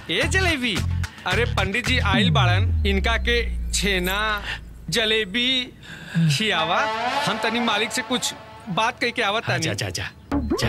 ए जलेबी अरे पंडित जी आइल बाड़न इनका के छेना जलेबी खियावा हम तनी मालिक से कुछ बात कह के आवत हाँ, तानी जा जा जा जा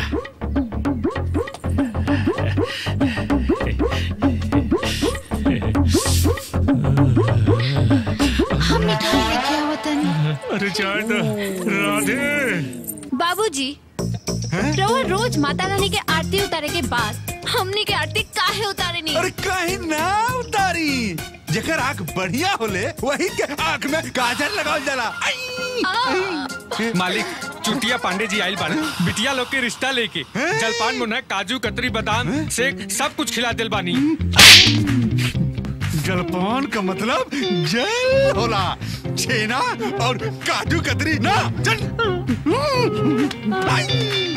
हम मिठाई लेके आवत नहीं अरे चाय तो राधे बाबूजी रउआ रोज माता रानी के आरती उतारे के बाद हमनी के आरती काहे उतारे नहीं अरे कहीं ना उतारी जेकर आंख बढ़िया होले वही के आंख में काजल लगावल जाला आई! मालिक चुटिया पांडे जी आइल बाड़न बिटिया लोग के रिश्ता लेके जलपान मुन्ना काजू कतरी बादाम से सब कुछ खिला दिल बानी जलपान का मतलब जल होला छेना और काजू कतरी ना चल आई!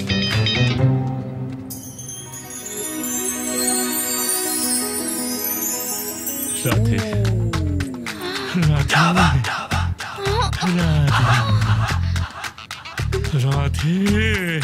राधे राधे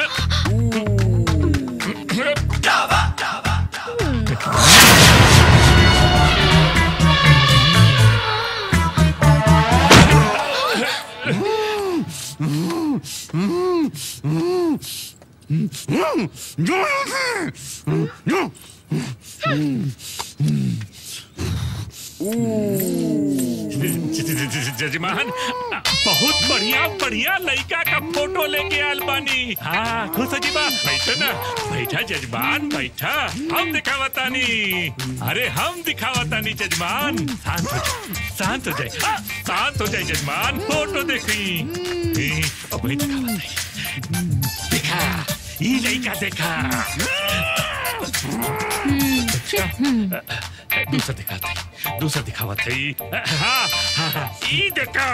जजमान बहुत बढ़िया बढ़िया लड़का का फोटो लेके आयल बानी हाँ खुश हो जी बा बैठो ना बैठा जजमान बैठा हम दिखावतानी अरे हम दिखावतानी जजमान शांत हो जाए शांत हो जाए हाँ, शांत हो जाए जजमान फोटो देखी ए, अब वही दिखावतानी देखा ये लड़का देखा दूसरा दिखाते दूसरा दिखावा थी हाँ हाँ हाँ ई देखा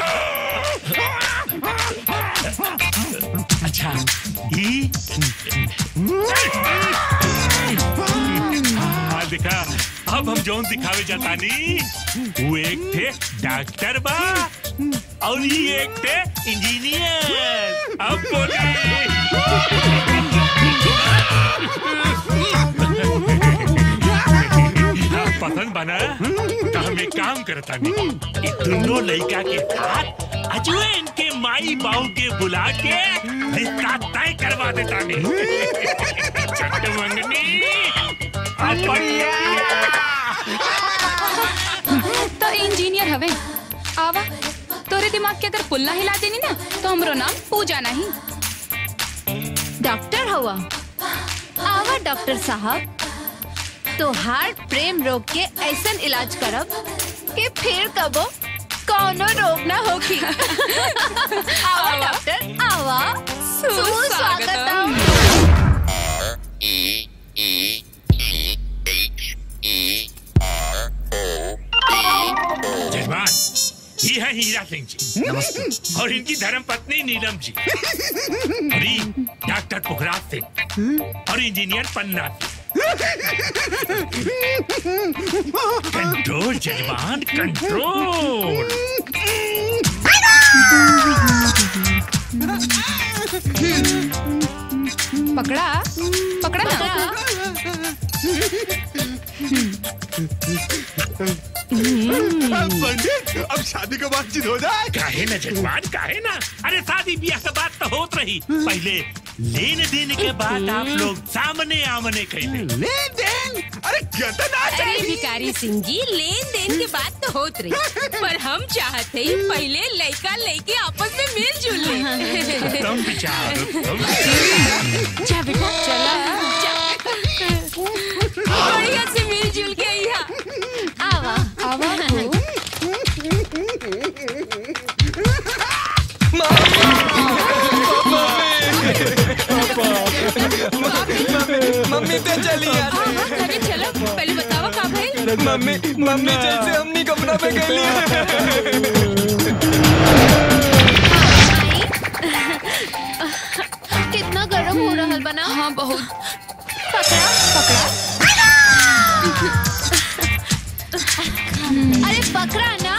अच्छा ई हाँ देखा अब हम जौन दिखावे जातानी वो एक थे डॉक्टर बा और ये एक थे इंजीनियर अब बोली पसंद बना तो हम एक काम करता नहीं ये दोनों लड़का के साथ अजुए इनके माई बाबू के बुला के रिश्ता तय करवा देता नहीं चट मंगनी अब बढ़िया तो इंजीनियर हवे आवा तोरे दिमाग के अगर पुल्ला हिला देनी ना तो हमरो नाम पूजा नहीं डॉक्टर हुआ आवा डॉक्टर साहब तो हार्ट प्रेम रोग के ऐसन इलाज करब कि फिर कबो कौनो रोग ना होगी आवा डॉक्टर आवा सुस्वागतम जजमान ये है हीरा सिंह जी नमस्ते और इनकी धर्म पत्नी नीलम जी और ये डॉक्टर पुखराज सिंह और इंजीनियर पन्ना सिंह कंट्रोल जजमान कंट्रोल पकड़ा पकड़ा ना पंडित अब शादी का बातचीत हो जाए काहे ना जजमान काहे ना अरे शादी ब्याह के बात तो होत रही पहले लेन देन के बाद आप लोग सामने आमने कैले लेन देन अरे कितना अरे भिकारी सिंह जी लेन देन की बात तो होत रही पर हम चाहते ही पहले लड़का लड़के आपस में मिलजुल ले तुम विचार तुम जा बेटा चला बढ़िया से मिलजुल के यहाँ आवा आवा मम्मी तो चली यार अरे चलो पहले बतावा का भाई मम्मी मम्मी जैसे हमनी कपड़ा पे गई कितना गर्म हो रहा बना हाँ बहुत पकड़ा अरे पकड़ा ना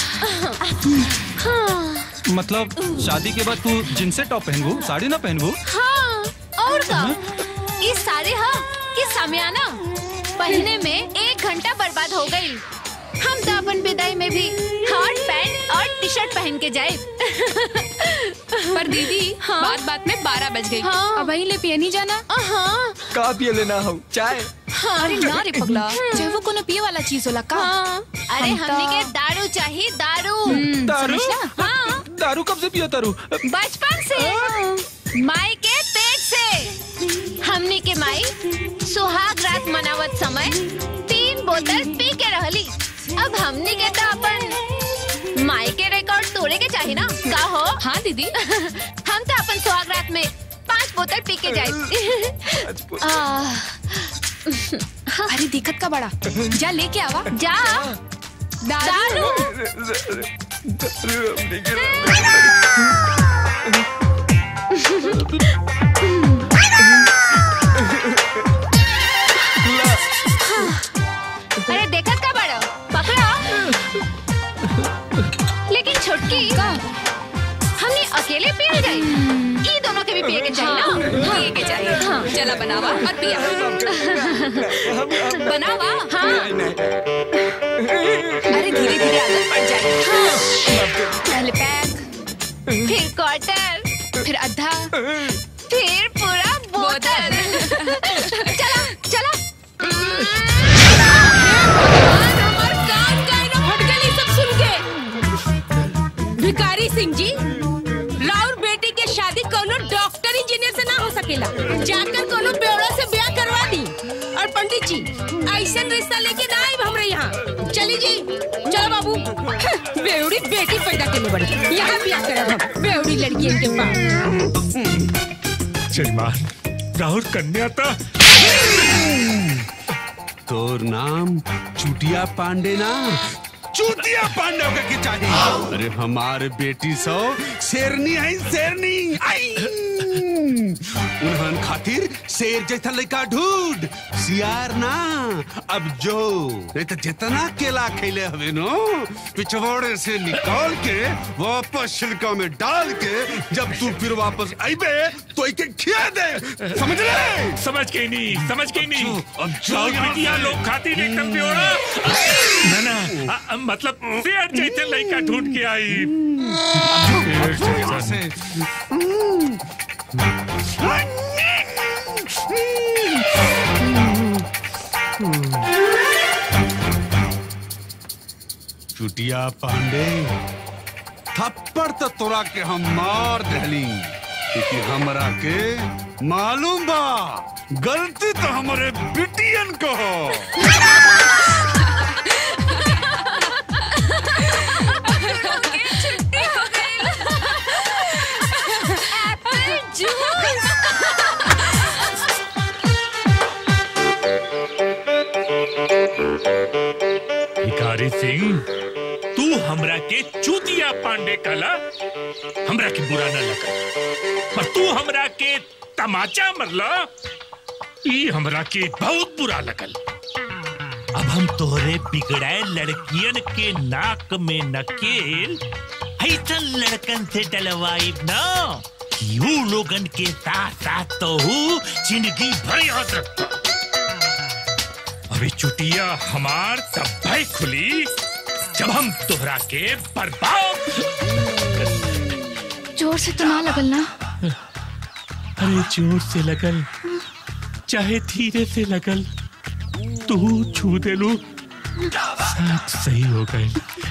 हाँ मतलब शादी के बाद तू जिनसे टॉप पहनबू साड़ी ना पहनबू हाँ और का ये सारे हाँ ये सामियाना पहने में एक घंटा बर्बाद हो गई हम तो अपन विदाई में भी हॉट पैंट और टी शर्ट पहन के जाए पर दीदी हाँ? बात बात में बारह बज गई हाँ। अब वही ले पिए नहीं जाना हाँ का पिए लेना हो चाय अरे ना रे पगला चाहे वो कोनो पिए वाला चीज होला का हाँ अरे हम तो- हमने के दारू चाहिए दारू हम्म, दारू समझला? हाँ दारू कब से पियो तारू बचपन से माई के पेट से हमने के माई सुहाग रात मनावत समय तीन बोतल पी के रहली अब हमने के तो अपन माई के रिकॉर्ड तोड़े के चाहिए ना का हो हाँ दीदी हम तो अपन सुहाग रात में पांच बोतल पी के जाए अरे दिक्कत का बड़ा जा लेके आवा जा दारू दारू अरे देखत का बड़ा पकड़ा लेकिन छोटकी का हमने अकेले पिए जाए ई दोनों के भी पिए के चाहिए ना पिए के चाहिए चला बनावा और पिया बनावा हाँ अरे धीरे धीरे आदत पड़ जाए पहले पैक फिर क्वार्टर फिर आधा फिर पूरा बोतल चला चला हमार कान काहे ना फट गई सब सुन के भिखारी सिंह जी राउर बेटी के शादी कोनो डॉक्टर इंजीनियर से ना हो सकेला जाकर कोनो बेवड़ा से ब्याह करवा दी और पंडित जी ऐसा रिश्ता लेके ना आए हमरे यहाँ चली जी चलो बाबू हं, बेवड़ी बेटी पैदा करने बड़ी यहाँ ब्याह करब हम बेवड़ी लड़की के पास जजमान राहुल कन्या तो तोर नाम चुटिया पांडे ना चूतिया पांडे होकर के चाहिए अरे हमारे बेटी सो शेरनी है शेरनी आई उन्हन खातिर शेर जैसा लड़का ढूंढ सियार ना अब जो नहीं तो जितना केला खेले हवे नो पिछवाड़े से निकाल के वापस छिलका में डाल के जब तू फिर वापस आईबे तो इके खिया दे समझ ले समझ के नहीं समझ के नहीं जो, अब जो राहुल यहाँ बिटिया से- लोग खातिर एकदम प्योरा ना ना आ, आ, मतलब शेर जैसे लड़का ढूंढ के आई यहाँ से चुटिया पांडे थप्पड़ तो तोरा के हम मार दहली क्योंकि हमरा के मालूम बा गलती तो हमारे बिटियन को हो भिखारी सिंह तू हमरा के चूतिया पांडे कला हमरा के बुरा न लगा पर तू हमरा के तमाचा मरला ई हमरा के बहुत बुरा लगल अब हम तोहरे बिगड़ाए लड़कियन के नाक में नकेल ऐसन लड़कन से डलवाइब ना कि ऊ लोगन के साथ साथ तो हूँ जिंदगी भर याद रखता अभी चुटिया हमार तब भाई खुली जब हम तोहरा के बर्बाद जोर से तो ना लगल ना अरे जोर से लगल चाहे धीरे से लगल तू छू दे लू सब सही हो गए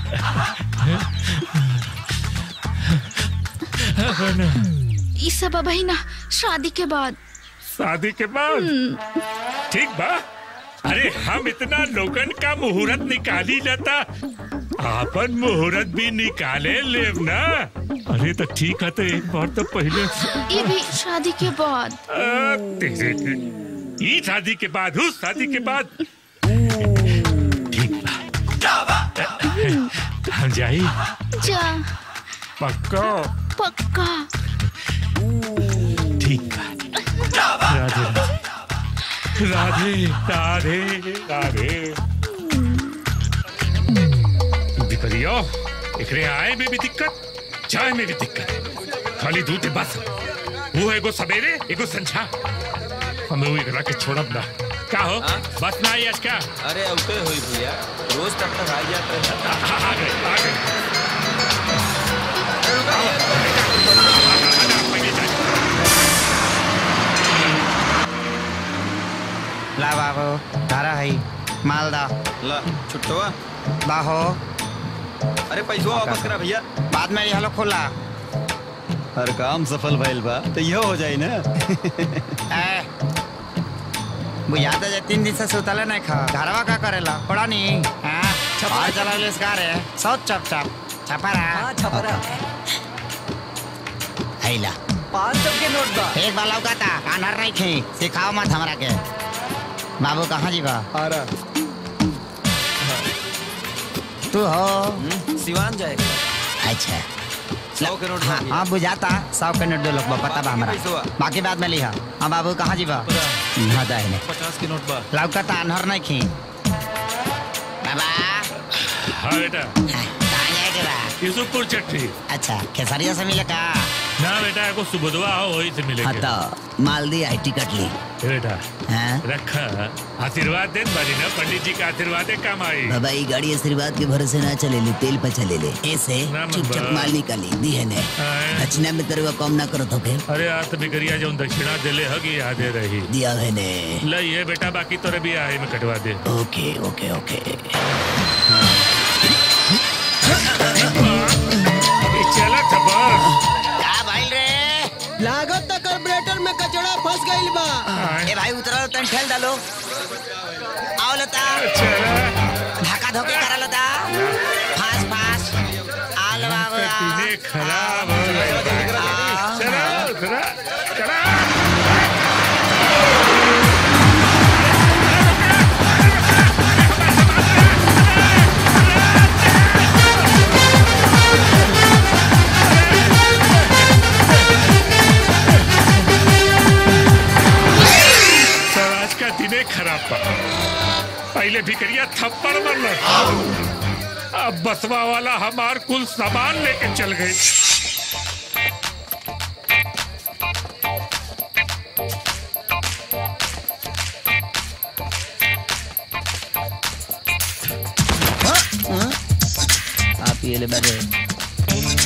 ई सब अब ना शादी के बाद शादी के बाद ठीक बा अरे हम इतना लोगन का मुहूर्त निकाली लेता आपन मुहूर्त भी निकाले लेव ना अरे तो ठीक है तो एक बार तो पहले ये भी शादी के बाद आ, तेरे के ई शादी के बाद उस शादी के बाद ठीक बा हम जाई जा पक्का पक्का ठीक बा राधे राधे राधे राधे विपरियो एकरे आए में भी दिक्कत जाए में भी दिक्कत खाली दूध है बस वो एगो सवेरे एगो संझा हमें वो एकरा के छोड़ब ना का हो बस ना आई आज का अरे औते हुई भैया रोज तब तक आई जाते हैं आ गए आ गए ला बाबू तारा है मालदा ला छुट्टवा बाहो अरे पैसा वापस करा भैया बाद में ये हलो खुला हर काम सफल भइल बा तो यह हो जाई ना ए बुझाता जे तीन दिन से सुतले नहीं खा घरवा का करेला पड़ा नहीं हाँ छपा चला ले इसका रे सब चप चप छपरा छपरा हैला पाँच सौ के नोट बा एक बार लौका था कानर नहीं थी सिखाओ मत हमरा के बाबू कहाँ जीवा आ रहा तू हो सिवान जाएगा अच्छा सौ के नोट हाँ बाकी। हाँ बुझाता सौ के नोट दो लोग बा, पता बा बाकी हमरा पैसवा? बाकी बाद में लिहा हाँ बाबू कहाँ जीवा हाँ दाहिने पचास के नोट बा लौका था अनहर नहीं खी बाबा हाँ बेटा हाँ, कहाँ जाए के बा यूसुफपुर चट्टी अच्छा खेसरिया से मिले का ना बेटा एगो सुबुधवा हो वही से हाँ मिलेंगे तो मालदी आई टिकट ली ए बेटा हाँ रखा आशीर्वाद दे बारी ना पंडित जी का आशीर्वाद है काम आई बाबा ये गाड़ी आशीर्वाद के भरोसे ना चले ली तेल पर चले ले ऐसे ना चुपचाप बाबा। माल निकाली दी है ने हाँ। दक्षिणा में तेरे को कम ना करो तो के अरे आज तो बिगड़िया जो दक्षिणा दिले हगी यादे रही दिया है ने ल ये बेटा बाकी तोरे भी आहे में कटवा दे ओके ओके ओके ये चला था बस का भाई रे लागत तक कार्बोरेटर में कचड़ा फंस गइल बा ए भाई उतरो तन ठेल डालो आओ लता धक्का धोके करा लता फास फास आल बाबू तूने खराब हो गई आ, चला उतरा चला सर आज का दिने खराब बा पहले भिकरिया थप्पड़ मरल अब बसवा वाला हमार कुल सामान लेके चल गई आप ये ले बैठे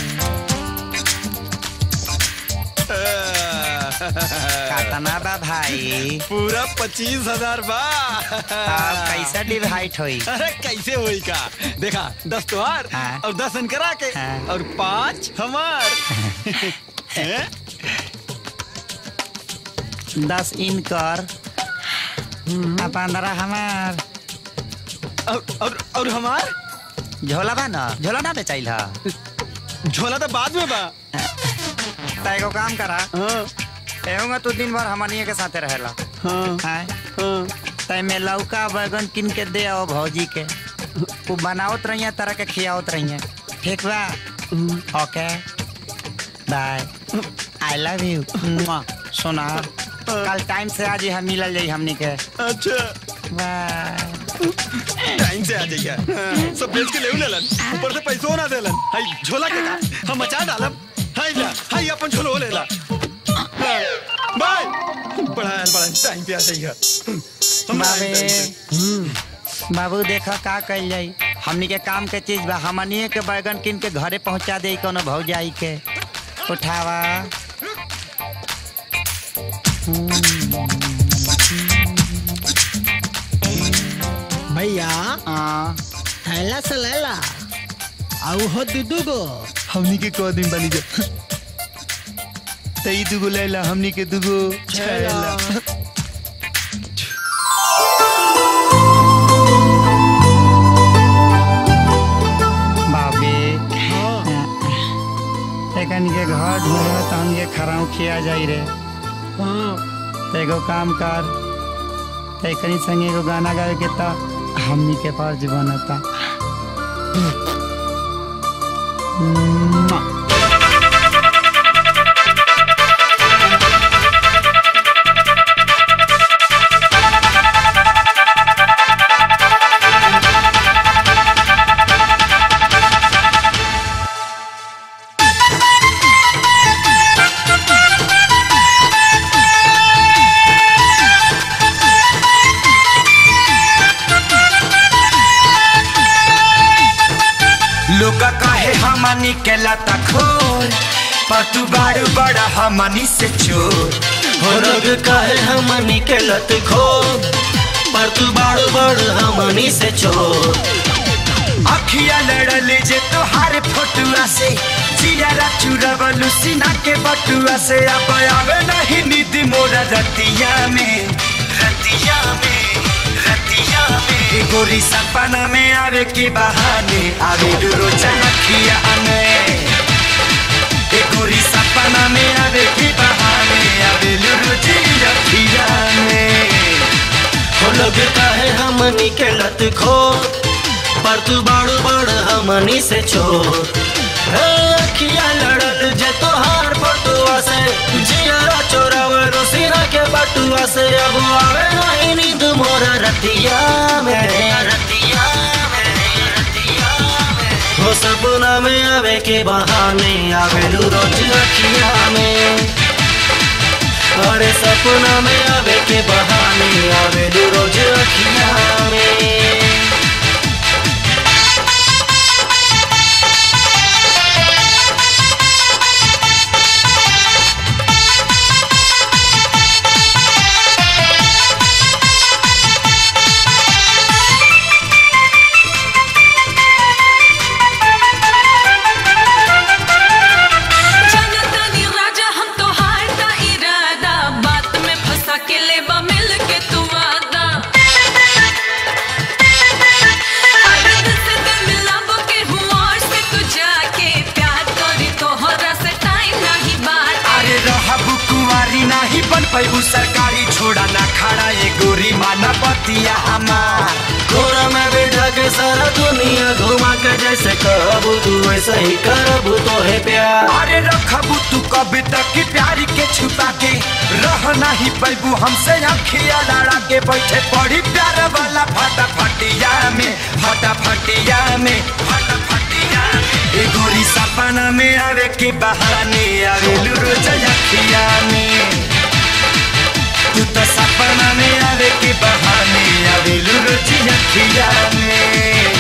कातना बा भाई पूरा पच्चीस हजार बा अब कैसे डिवाइड होई अरे कैसे होई का देखा दस तोहार हाँ। और दस करा के हाँ। और पाँच हमार हैं? दस इन कर आ पंद्रह हमार और और और हमार झोला बा ना झोला ना बेचाइल हा झोला तो बाद में बा त एगो काम करा हाँ एहूंगा तू दिन भर हमनिए के साथे रहेला हाँ हैं हाँ तय में लौका बैगन किन के दे आओ भौजी के वो बनावत रहिए तरह के खियावत रहिए ठीक बा okay bye I love you सुना कल टाइम से आज ही हम मिलल जाई हमनी के अच्छा बाय टाइम से आ जाइए हाँ, सब बेच के ले लेलन ऊपर से पैसो ना देलन हाय झोला के का हम मचा डालब हाय ला हाय अपन झोलो लेला हाँ, बाय बड़ा बड़ा टाइम पे आ जाइए हम बाबे टाइम से- बाबू देखा का कल जाई हमनी के काम के चीज बा हमनिए के बैगन किन के घरे पहुंचा दे कोनो भौजाई के उठावा भैया हाँ थैला से लेला आउ हो दुदू गो हमनी के को दिन बनी जा तई दुगो लैला हमनी के दुगो छैला बाबे एकन के घर ढूंढे तो हम ये खराउ खिया जाई रे तो एगो काम कर तो एकनी संगे एगो गाना गावे के तो हमनी के पास बनता लोग कहे हमनी के लता खोर पर तू बारू बड़ा हमनी से चोर हो लोग कहे हमनी के लत खो पर तू बाड़ बड़ हमनी से छोड़ अखिया लड़ल जे तोहार फोटुआ से जियारा चुरवलू सीना के बटुआ से अब आवे नहीं नींद मोरा रतिया में रतिया में रतिया में गोरी सपना में आवे के बहाने आवे रोज अखिया में ए गोरी सपना में आवे के बहाने आवे रोज अखिया में हो लोग कहे हमनी के लत खो पर तू बाड़ बड़ हमनी से छोड़ हे अखिया लड़ल जे तोहार फोटुआ से जियारा चोरावलो सीना के बटुआ से अब आवे नहीं नींद मोरा रतिया में रतिया हो सपना में आवे के बहाने आवेलू रोज अखिया में अरे सपना में आवे के बहाने आवेलू रोज अखिया में जनता नी राजा हम तो हारता इरादा बात में फंसा के लेबा मिल के तू वादा अरे दिल से दिल मिलाबो के हुआ से तू जाके प्यार करी तोहरा से टाइम नहीं बात अरे रहबू कुंवारी नाही बन पैबू सरकारी छोड़ा ना खड़ा ये गोरी माना बतिया हमार घोड़ा में बैठा के सारा दुनिया घुमा के जैसे कहबू तू वैसे ही करबू तो है प्यार अरे रखबू तू कभी तक की प्यारी के छुपा के रह नहीं पैबू हमसे अखिया लड़ा के बैठे पड़ी प्यार वाला फटा फटिया में फटा फटिया में फटा फटिया में ए गोरी सपना में आवे के बहाने आवे रोज अखिया में तू तो सपना में आवे के बहाने आवे रोज अखिया में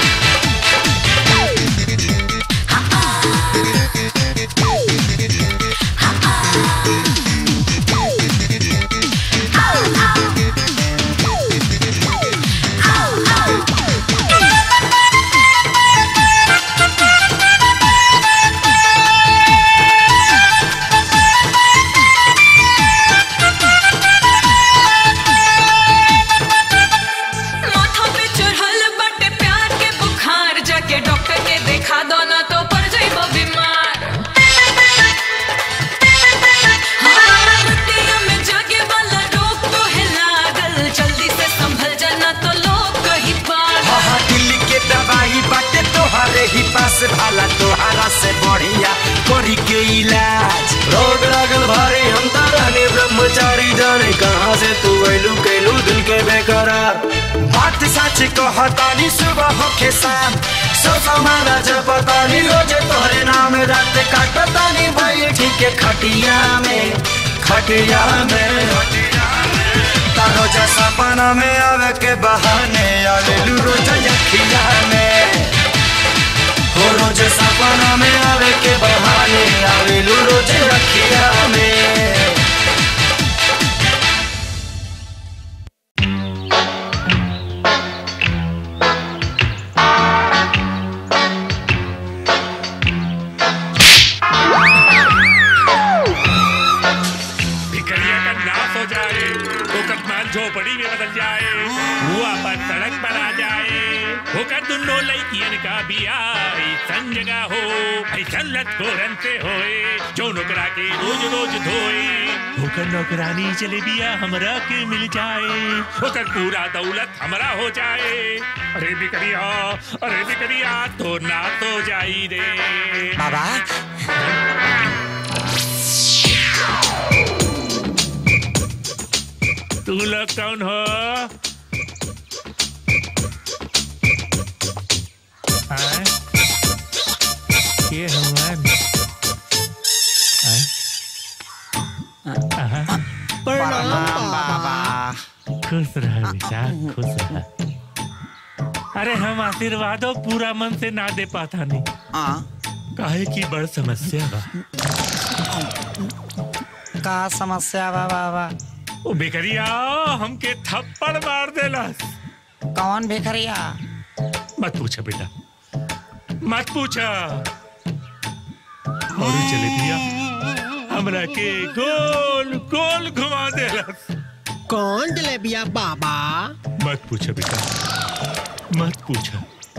माथा पे चढ़ल बटे प्यार के बुखार जाके डॉक्टर के देखा दो ना तो पड़ जाइबो बीमार हाँ, रतिया में जागे वाला रोग तो है लागल जल्दी से संभल जाना तो लोग कही पागल हाँ हाँ दिल्ली के दवाई बाटे तोहरे ही पास भाला तोहरा से बढ़िया करी के इलाज रोग लागल भारी हम तारानी ब्रह्मचारी जाने कहाँ से तू ऐलू कैलू दिल के बेकरार बात सच कहतानी सुबह होके शाम सो समाना जपतानी रोजे तोहरे नाम रात काटतानी भाई ठीक है खटिया में खटिया में तारो जैसा सपना में आवे के बहाने आवे रोज अखिया में हो रोज सपना में आवे के बहाने आवे रोज अखिया में भिखरिया का नाश हो जाए होकर माल झोपड़ी में बदल जाए वो अपन सड़क पर आ जाए होकर दुनो लड़कियन का बिया ऐसन जगह हो ऐसन लटकोरन से होए जो नौकरा के रोज रोज धोए होकर नौकरानी चले बिया हमरा के मिल जाए होकर पूरा दौलत हमरा हो जाए अरे बिकरिया अरे बिकरिया तो ना तो जाई रे बाबा तू लोग कौन हो आए? ये हमार प्रणाम खुश रह बेटा खुश रह अरे हम आशीर्वादों पूरा मन से ना दे पाता नहीं काहे की बड़ समस्या बा का समस्या बा बाबा ओ बेकरिया हमके थप्पड़ मार देलस कौन भिखरिया मत पूछा बेटा मत पूछा और चले दिया हमरा के गोल गोल घुमा देलस कौन जलेबिया बाबा मत पूछा बेटा मत पूछा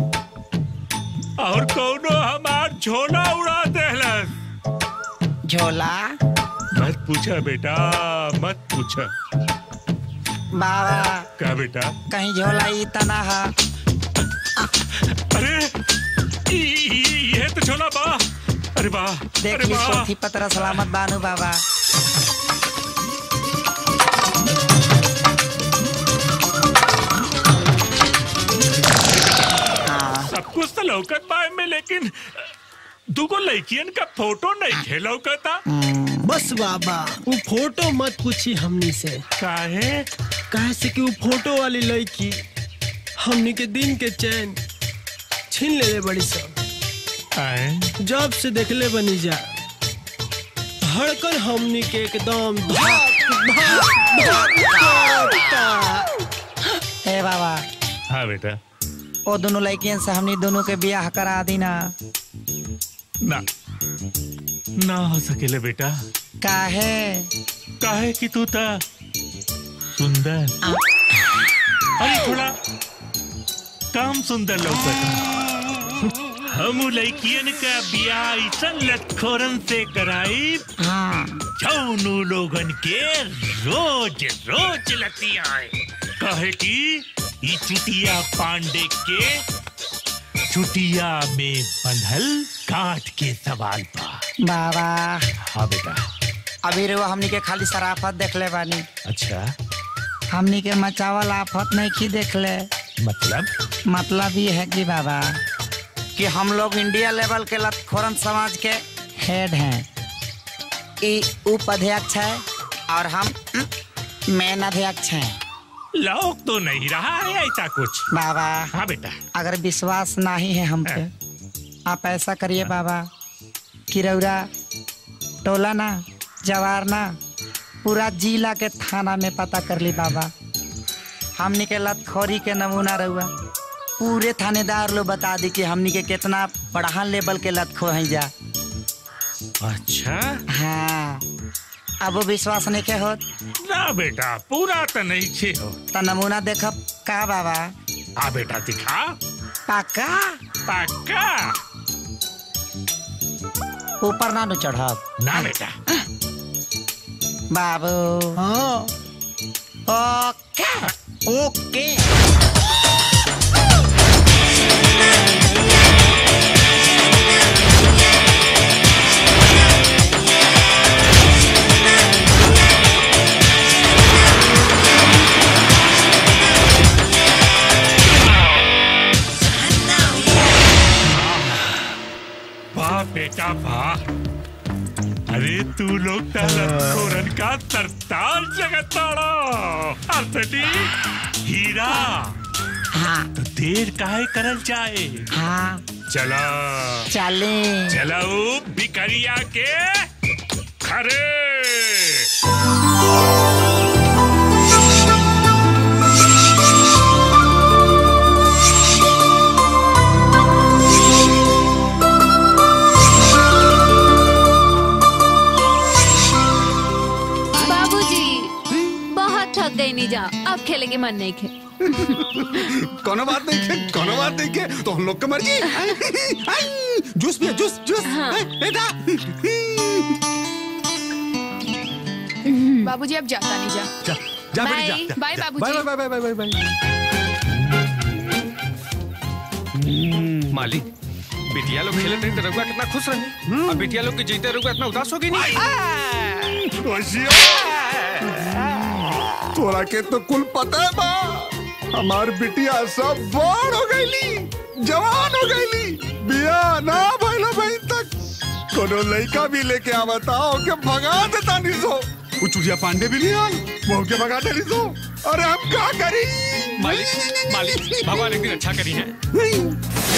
और कौनो हमार झोला उड़ा देलस झोला मत पूछा बेटा मत पूछा बाबा का बेटा कहीं झोला ई तना है अरे ई- ई- ये तो झोला बा अरे वाह देख अरे ली वाह पोथी पत्र सलामत बानू बाबा सब कुछ तो लौकत बा में लेकिन दुगो लड़कियन का फोटो नहीं खे लौकता बस बाबा वो फोटो मत पूछी हमनी से काहे काहे से कि वो फोटो वाली लड़की हमनी के दिन के चैन छीन ले ले बड़ी सब जब से देखले बनी जा धड़कन हमनी के एकदम धक धक धक करता। ए बाबा हाँ बेटा ओ दोनों लड़कियन से हमनी दोनों के बियाह करा दी ना ना ना हो सकेले बेटा काहे काहे कि तू था सुंदर अरे थोड़ा काम सुंदर लौकता हम उ लड़कियन का बियाह ऐसन लटखोरन से कराई जौनु लोगन के रोज रोज लतिया कहे कि ई चुटिया पांडे के चुटिया में बंधल काट के सवाल पा बाबा हाँ बेटा अभी रो हमनी के खाली शराफत देख ले बानी अच्छा हमनी के मचावल आफत नहीं की देख ले मतलब मतलब ये है कि बाबा कि हम लोग इंडिया लेवल के लतखोरन समाज के हेड हैं ई उपाध्यक्ष है और हम मेन अध्यक्ष हैं लोग तो नहीं रहा है ऐसा कुछ बाबा हाँ बेटा अगर विश्वास नहीं है हम पे आप ऐसा करिए बाबा कि रौरा टोला ना जवार ना पूरा जिला के थाना में पता कर ली बाबा हमनी के लतखोरी के नमूना रहुआ पूरे थानेदार लोग बता दी कि हमनी के कितना बढ़ान लेवल के लतखो हैं जा अच्छा हाँ अब वो विश्वास नहीं के होत ना बेटा पूरा तो नहीं छे हो तो नमूना देखब का बाबा हाँ बेटा दिखा पक्का पक्का ऊपर ना नु चढ़ब ना बेटा बाबू हाँ ओके ओके वाह बेटा वाह अरे तू लोग तोरन का सरताज जगताड़ा असली हीरा हाँ तो देर काहे करल जाए हाँ चला चले चलाऊ बिकरिया के खरे बाबूजी बहुत थक गई नहीं जा अब खेले के मन नहीं खे कोनो बात नहीं के कोनो बात नहीं के तो हम लोग की मर्जी आई, आई, जूस पिया जूस जूस आई, बेटा बाबूजी अब जाता नहीं जा जा जा बेटी जा, बाय। जा बाय, जा। बाबूजी। Bye bye bye bye bye bye मालिक बिटिया लोग खेले थे तो रघुआ कितना खुश रहे अब बिटिया लोग के जीते रघुआ इतना उदास होगी नहीं तोरा के तो कुल पता है बा हमार बिटिया सब बड़ हो गईली जवान हो गईली बिया ना भइलो भाई तक कोनो लड़का भी लेके आवता हो के भगा देता नहीं सो वो चुड़िया पांडे भी नहीं आल वो के भगा देली सो अरे हम क्या करी मालिक मालिक भगवान एक दिन अच्छा करी है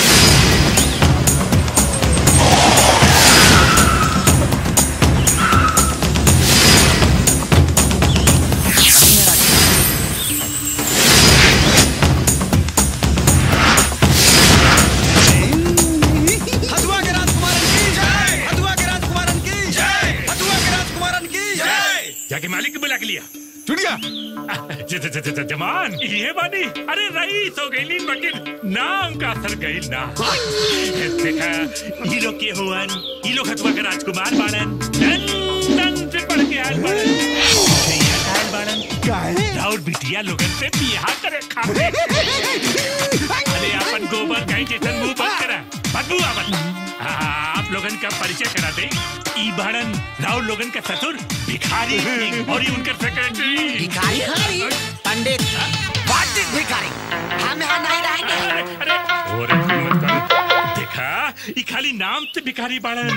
हथुआ के राजकुमारन की जय हथुआ के राजकुमारन की जय हथुआ के राजकुमारन की जय जाके मालिक को बुला के लिया चुड़िया ज- ज- ज- ज- जमान ये बानी अरे रईस हो गई मगर नाम का असर गई ना देखा ये लोग के हुवन ये लोग हथुआ के राजकुमार बाड़न लंदन से पढ़ के आयल बाड़न यहाँ का आयल बाड़न राउर बिटिया लोगन से बियाह करे खाते अरे अपन गोबर कहीं जैसन मुंह बंद करा बदबू आवत हाँ, आप लोगन का परिचय करा दे ई बाड़न राउर लोगन का ससुर भिखारी सिंह और ये उनका सेक्रेटरी भिखारी पंडित व्हाट इज भिखारी हम यहाँ नहीं रहेंगे और हिम्मत कर देखा ई खाली नाम से भिखारी बाड़न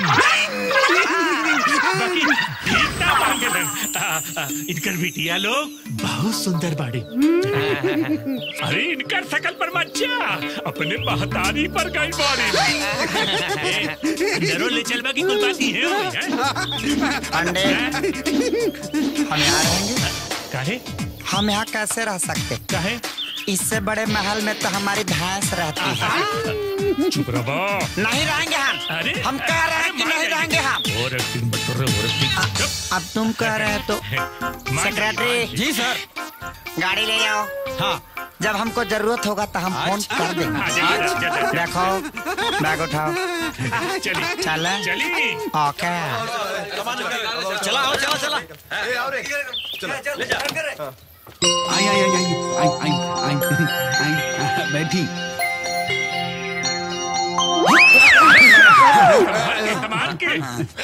बाकी भीखता मांगलन आ, आ, इनकर बिटिया लोग बहुत सुंदर बाड़ी अरे इनकर सकल पर मच्छा अपने महतारी पर गई बाड़ी ए, अंदरों ले चलवा की कोई बात नहीं है होई, हैं? पंडित हम यहाँ रहेंगे काहे हम यहाँ कैसे रह सकते काहे इससे बड़े महल में तो हमारी भैंस रहती है चुप रहो नहीं रहेंगे हम अरे हम कह रहे हैं कि नहीं रहेंगे हम और एक्टिंग मत कर रहे और एक्टिंग अब तुम कह रहे हो तो सेक्रेटरी जी सर गाड़ी ले जाओ हाँ जब हमको जरूरत होगा तो हम फोन कर देंगे देखो बैग उठाओ चली चले चली ओके चला आओ चला चला आई आई आई आई आई आई आई आई बैठी संभाल के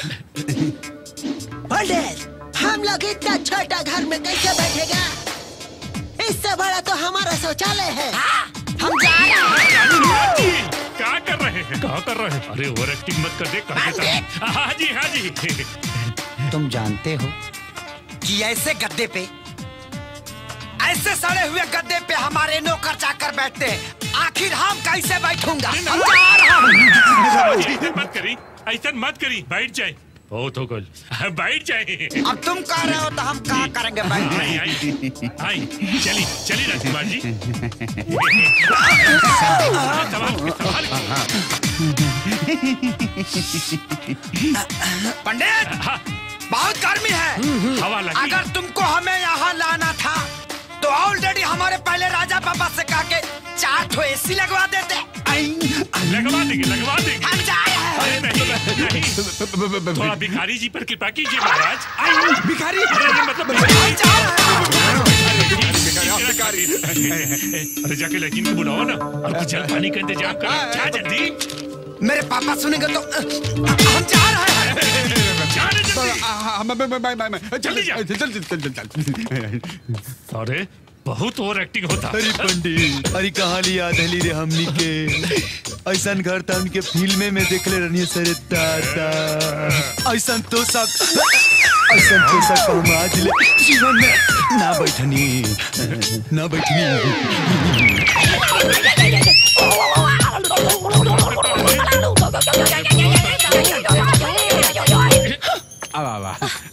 पंडित हम लोग इतना छोटा घर में कैसे बैठेगा इससे बड़ा तो हमारा शौचालय है हम जा रहे हैं क्या कर रहे हैं क्या कर रहे हैं अरे ओवर एक्टिंग मत कर दे कर देता हूं। हाँ जी हाँ जी तुम जानते हो कि ऐसे गद्दे पे ऐसे सड़े हुए गद्दे पे हमारे नौकर चाकर बैठते हैं आखिर हम कैसे बैठूंगा हम जा रहा हूँ ऐसा मत करी ऐसा मत करी बैठ जाए बहुत हो गल बैठ जाए अब तुम कह रहे हो तो हम कहा करेंगे बैठ आई आई आई चली चली राजकुमार जी सवाल सवाल पंडित बहुत गर्मी है हवा लगी अगर तुमको हमें यहाँ लाना था तो ऑलरेडी हमारे पहले राजा पापा से कहा के चार ठो एसी लगवा देते लगवा देंगे लगवा देंगे हम जा रहे हैं अरे नहीं नहीं थोड़ा भिखारी जी पर कृपा कीजिए महाराज आई भिखारी अरे मतलब भिखारी अरे जाके लेकिन को बुलाओ ना और कुछ जल पानी का इंतजाम करो जा जल्दी मेरे पापा सुनेंगे तो हम जा रहे हैं जा रे जल्दी हम मैं मैं मैं मैं जल्दी जा। चल चल चल चल चल अरे बहुत ओवर एक्टिंग होता अरे पंडित अरे कहानी याद है रे हमनी के ऐसा घर था उनके फिल्मे में देखले रहनी सरे दादा ऐसा तो सब ऐसा तो सब हम आज ले जीवन में ना बैठनी ना बैठनी अब आवा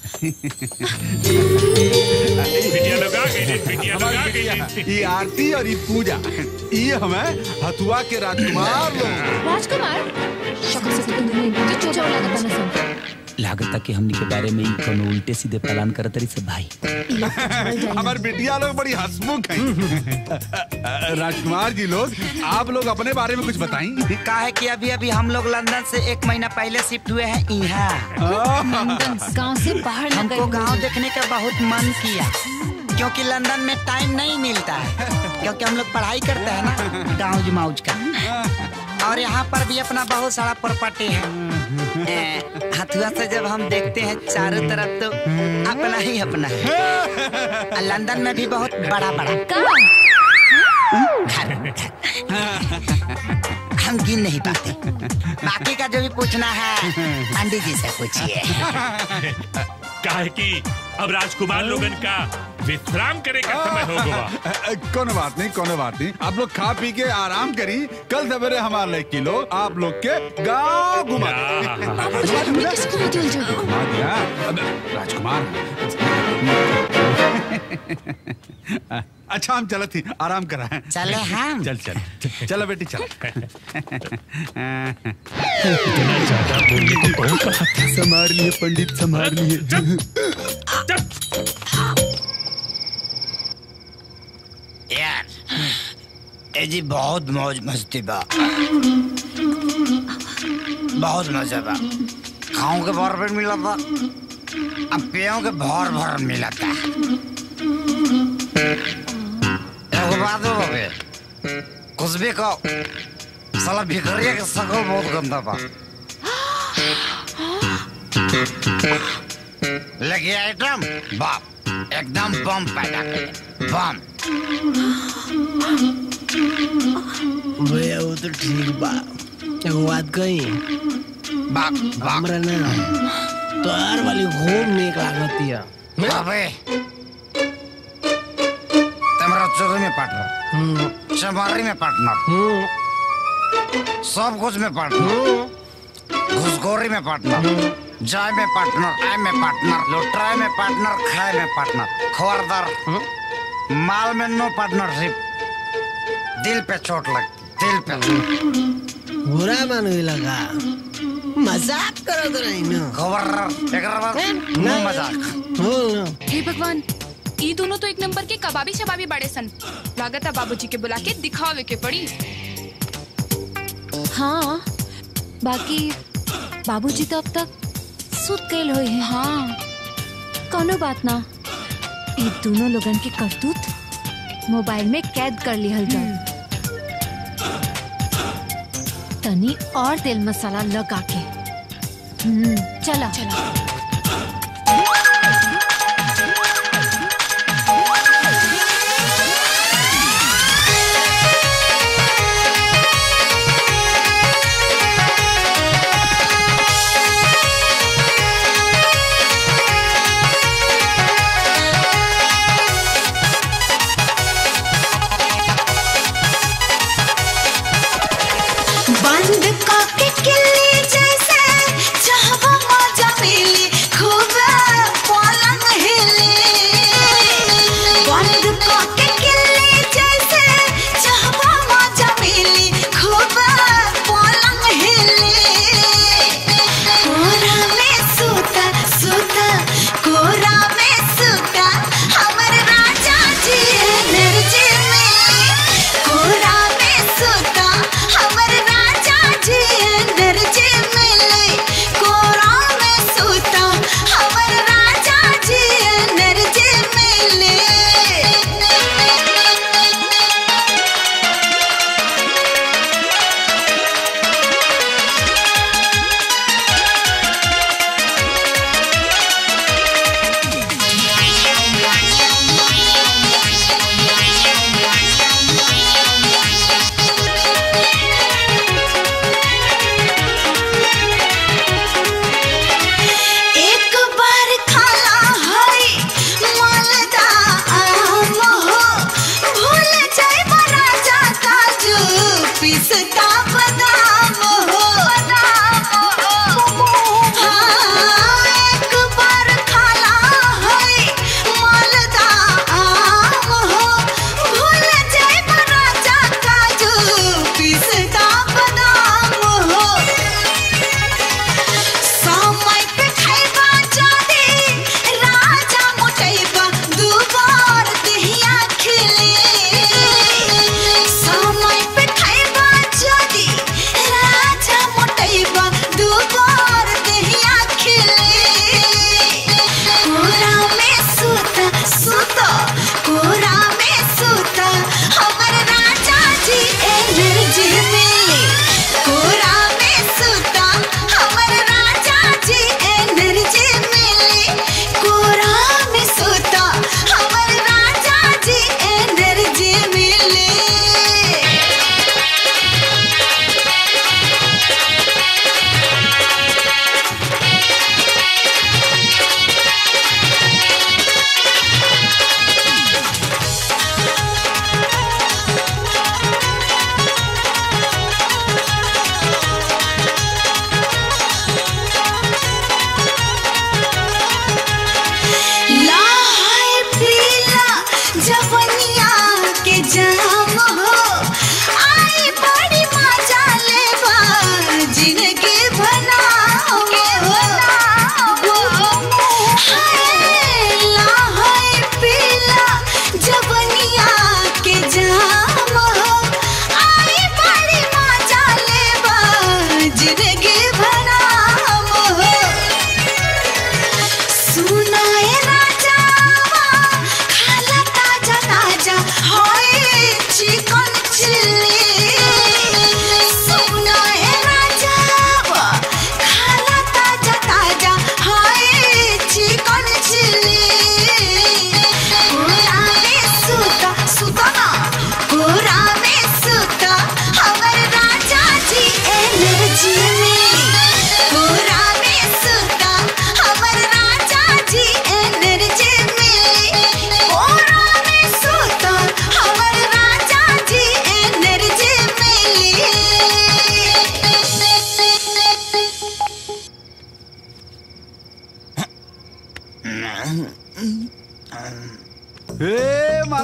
बिटिया लोग आ गई बिटिया लोग आ गई ये आरती और ये पूजा ये हमें हथुआ के राजकुमार लोग राजकुमार शक्ल से तो तुम्हें जो चोचा वाला का बना सब लागत कि हमनी के बारे में ही कोनो उल्टे सीधे प्लान करत रही सब भाई हमारे बिटिया लोग बड़ी हंसमुख हैं राजकुमार जी लोग आप लोग अपने बारे में कुछ बताएं का है कि अभी अभी हम लोग लंदन से एक महीना पहले शिफ्ट हुए हैं यहाँ लंदन गांव से बाहर न गए हमको गांव देखने का बहुत मन किया क्योंकि लंदन में टाइम नहीं मिलता है क्योंकि हम लोग पढ़ाई करते हैं ना गाँव जमाउज का और यहाँ पर भी अपना बहुत सारा प्रॉपर्टी है ए, हथुआ से जब हम देखते हैं चारों तरफ तो अपना ही अपना है और लंदन में भी बहुत बड़ा बड़ा घर हम गिन नहीं पाते बाकी का जो भी पूछना है पंडित जी से पूछिए काहे कि अब राजकुमार लोगन का विश्राम करे का समय हो गवा कोनो बात नहीं कोनो बात नहीं आप लोग खा पी के आराम करी कल सवेरे हमारे लिए किलो आप लोग के गांव घुमा देंगे। घुमा दिया अब, राजकुमार अच्छा हम चले थी आराम करा है चले हम? चल चल चलो बेटी चल संभाल लिए पंडित संभाल लिए यार ए जी बहुत मौज मस्ती बा बहुत मजा बा खाऊं के भर पेट मिला था अब पियों के भर भर मिला था एगो बात हो बे कुछ भी कहो साला भिखरिया के शकल बहुत गंदा बा लेकिन आइटम बाप एकदम बम पैदा करे बम भैया वो तो ठीक बा एगो बात कही हमरा ना तोहार वाली घूम निक लागतिया अबे तुम्हारा चोरी में पार्टनर चमारी में पार्टनर सब कुछ में पार्टनर घुसखोरी में पार्टनर जाय में पार्टनर आय में पार्टनर लुटाए में पार्टनर खाए में पार्टनर खबरदार माल में नो पार्टनरशिप दिल पे चोट लगती दिल पे बुरा मान लगा मजाक करो तो नहीं ना खबर एकरा बाद नो मजाक हे भगवान ये दोनों तो एक नंबर के कबाबी शबाबी बड़े सन लागत है बाबूजी के बुला के दिखावे के पड़ी हाँ बाकी बाबूजी तो अब तक सुत गए हुए हैं हाँ कोनो बात ना ये दोनों लोगन के करतूत मोबाइल में कैद कर लिहल जाए तनी और तेल मसाला लगा के हम्म, चला चला बंद काके किल्ली जैसे चाहवा मजा मिली खूब पलंग हिली बंद काके किल्ली जैसे चाहवा मजा मिली खूब पलंग हिली कोरा में सूता सूता कोरा में सूता हमर राजा जी एनर्जी में कोरा में सूता हमर राजा जी एनर्जी मिले कोरा में सूता हमर राजा जी एनर्जी मिले एक बार खाला है मालदा आम हो भूल जाए राजा काजू पिसता बादाम हो हाँ, एक बार खाला है मालदा आम हो भूल जाए राजा काजू पिसता बादाम हो समय पे खाइबा जादे राजा मोटैबा दुबार देहिया खिले समय पे खाइबा जा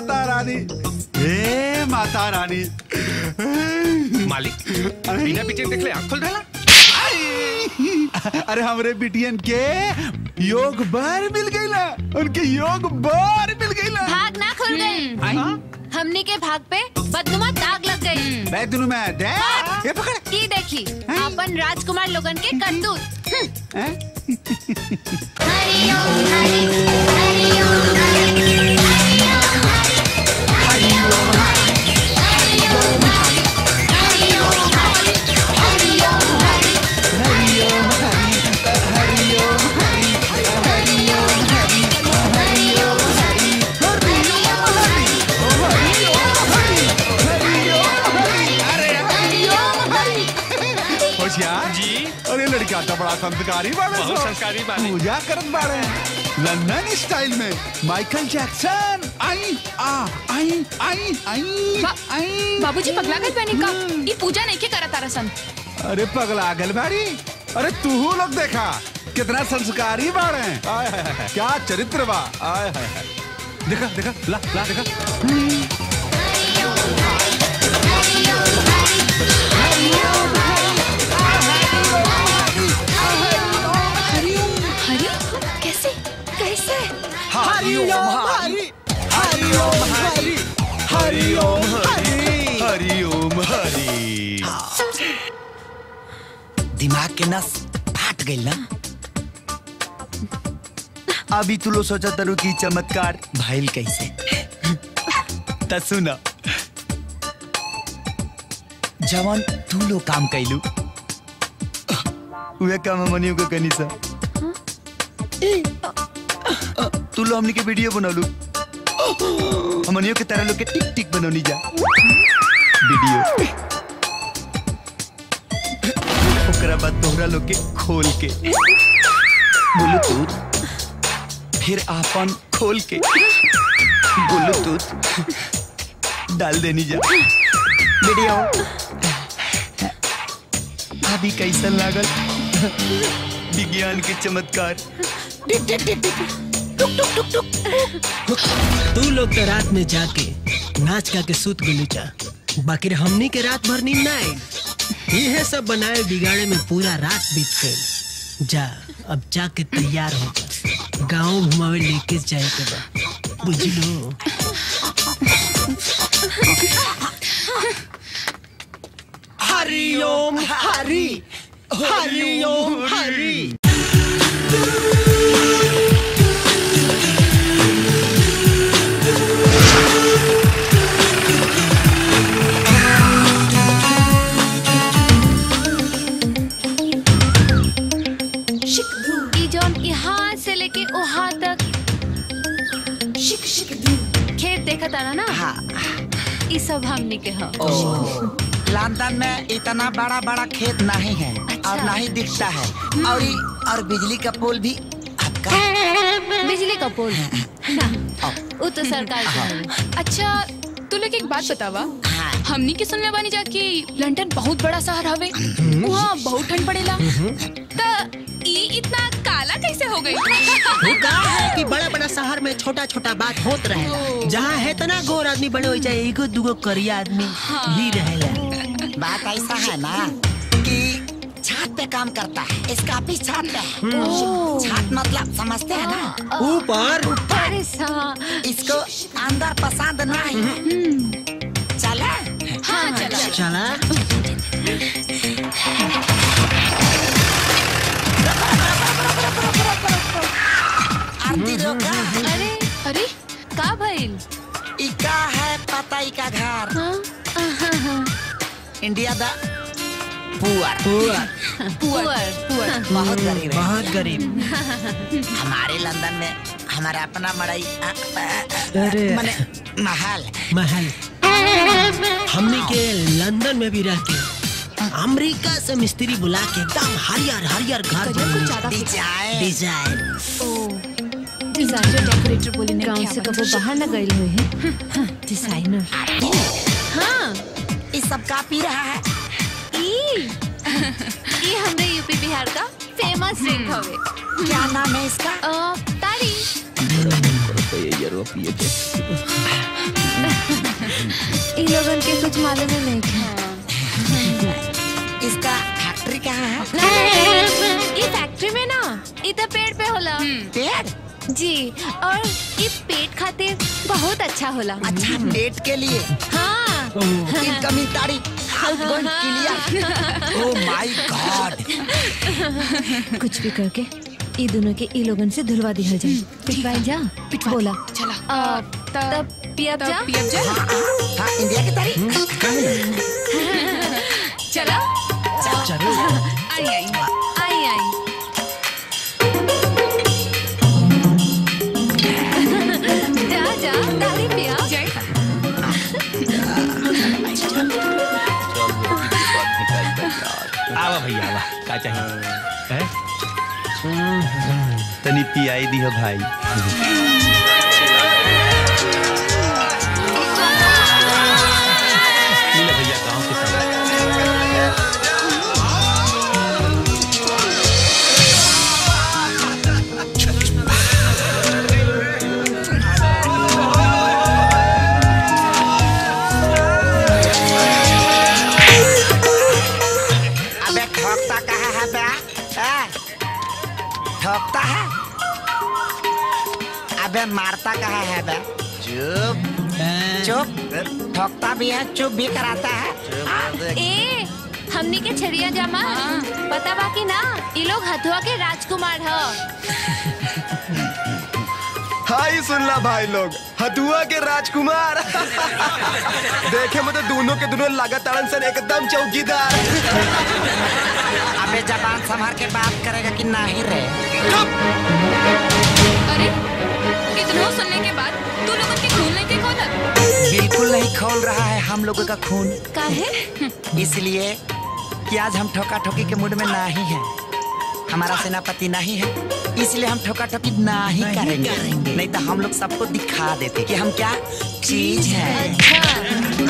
माता रानी हे माता रानी मालिक बिना पीछे देख ले आँख खोल रहा अरे हमरे बिटियन के योग बार मिल गई ना उनके योग बार मिल गई ना भाग ना खुल गई हमनी के भाग पे बदनुमा दाग लग गई मैं दोनों में दे ये पकड़ ई देखी अपन राजकुमार लोगन के करतूत हम्म। होशियार जी अरे लड़का तो बड़ा संस्कारी बाड़े बहुत सो। संस्कारी बाड़े। पूजा करत बाड़े लंदन स्टाइल में माइकल जैक्सन आई आ आई आई आई आई बाबूजी पगला गए बहनी का ये पूजा नहीं के करा तारा सन अरे पगला गल बाड़ी अरे तू लोग देखा कितना संस्कारी बाड़े आय हाय हाय क्या चरित्र बा आय हाय हाय देखा देखा ला ला देखा हरी कैसे कैसे हरिओम हरि हरिओम हरि हरिओम हरि हरिओम हरि दिमाग के नस फाट गई ना अभी तू लोग सोचा तरु की चमत्कार भइल कैसे त सुना जवन तू लोग काम कैलू उहे काम मनियो के कनी सा तू लो हमनी के वीडियो बनौलू हमनियो के तरह लोग के टिक टिक बनौनी जा वीडियो ओकरा बाद तोहरा लोग के खोल के ब्लूटूथ फिर आपन खोल के ब्लूटूथ डाल देनी जा वीडियो अभी कैसन लागल विज्ञान के चमत्कार तू लोग तो रात में जाके नाच का के सूत गुली जा बाकी हमनी के रात भर नींद ना आई ये सब बनाए बिगाड़े में पूरा रात बीत गई जा अब जाके तैयार हो जा गाँव घुमावे लेके जाए के बा बुझलो हरिओम हरि हरिओम हरि ई जौन यहाँ से लेके वहाँ तक खेत देखा तारा ना ई सब हमनी के ह लंदन में इतना बड़ा बड़ा खेत नहीं है और नहीं दिखता है और ई- और बिजली का पोल भी बिजली का पोल ना वो तो सरकार के है। अच्छा तू लोग एक बात बतावा हमनी के सुनले बानी जा कि लंदन बहुत बड़ा शहर हवे वहाँ बहुत ठंड पड़ेला त ई इतना काला कैसे हो गई वो का है कि बड़ा बड़ा शहर में छोटा छोटा बात होत रहे जहाँ है तना गोर आदमी बड़े हो जाए एगो दुगो करिया आदमी ही रहेला बात ऐसा है ना कि छत पे काम करता है इसका ऑफिस छत पे है ओह। छत मतलब समझते हैं ना ऊपर अरे सा इसको अंदर पसंद नहीं चले हाँ चला चला आरती रोका अरे अरे का भइल इका है पता इका घर इंडिया दा पुअर पुअर पुअर पुअर बहुत गरीब है बहुत गरीब हमारे लंदन में हमारा अपना मड़ई अ, अ, अ, अरे। मने महल महल हमनी के लंदन में भी रह के अमेरिका से मिस्त्री बुला के एकदम हरियर हरियर घर बननी डिजाइन डिजाइन डिजाइनर डेकोरेटर बोले ने गांव से कबो बाहर न गए हुए हैं डिजाइनर हाँ इस सब का पी रहा है ई ई हमरे यूपी बिहार का फेमस ड्रिंक हवे क्या नाम है इसका अ, तारी इन लोगन के कुछ मालूम ही नहीं था इसका फैक्ट्री कहाँ है ये फैक्ट्री में ना ये तो पेड़ पे होला पेड़ जी और ये पेट खातिर बहुत अच्छा होला अच्छा पेट के लिए हाँ इनकमिंग तारीख outgoing clear oh my God कुछ भी करके ये दोनों के ई लोगन से धुलवा दिया जाए पिटवाई जा बोला चला तब पियब जा पियब जा हाँ इंडिया की तारीख चला चलो आई आई आई आई जा जा तारी पिया आवा भैया आवा का चाहिए हैं? तनी पियाई दी है भाई मिला भैया गांव के संग अबे ठोकता कहाँ है बे ए? ठोकता है अबे मारता कहाँ है बे चुप चुप ठोकता भी है चुप भी कराता है ए हमनी के छड़िया जामा पता बा कि ना ये लोग हथुआ के राजकुमार ह हाय सुनला भाई लोग हथुआ के राजकुमार देखे में तो दोनों के दोनों लागत ताड़न सन एकदम चौकीदार अबे जबान संभाल के बात करेगा कि नहीं रे अरे इतना सुनने के बाद तू लोगों के खून नहीं के खोलत बिल्कुल नहीं खोल रहा है हम लोगों का खून काहे इसलिए कि आज हम ठोका ठोकी के मूड में नहीं है हमारा सेनापति नहीं है इसलिए हम ठोका ठोकी नहीं करेंगे नहीं तो हम लोग सबको दिखा देते कि हम क्या चीज है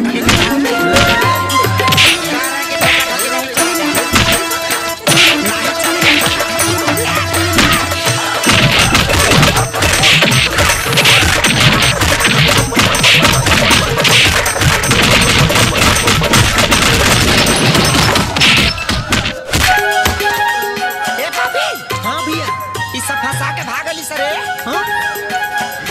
ए पापी हाँ भैया ई सब फंसा के भागली सरे हाँ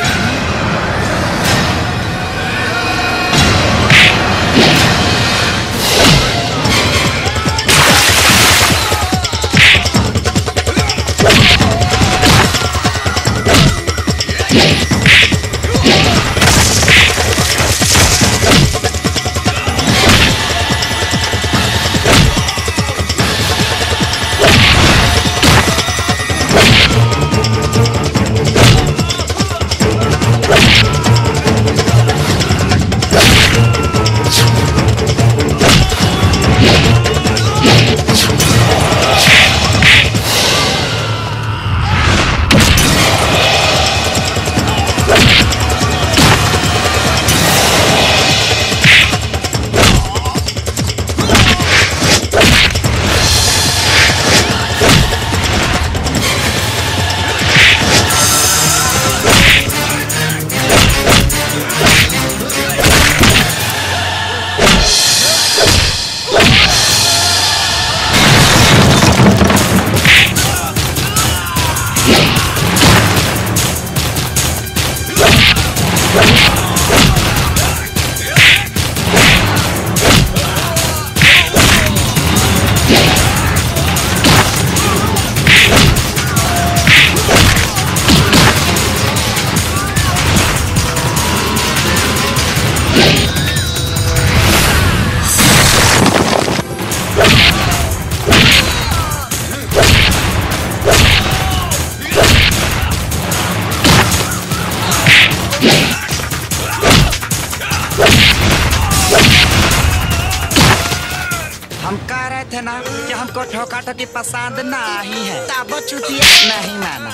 हम कह रहे थे ना कि हमको ठोका ठोकी पसंद नहीं है तब चुतिया नहीं माना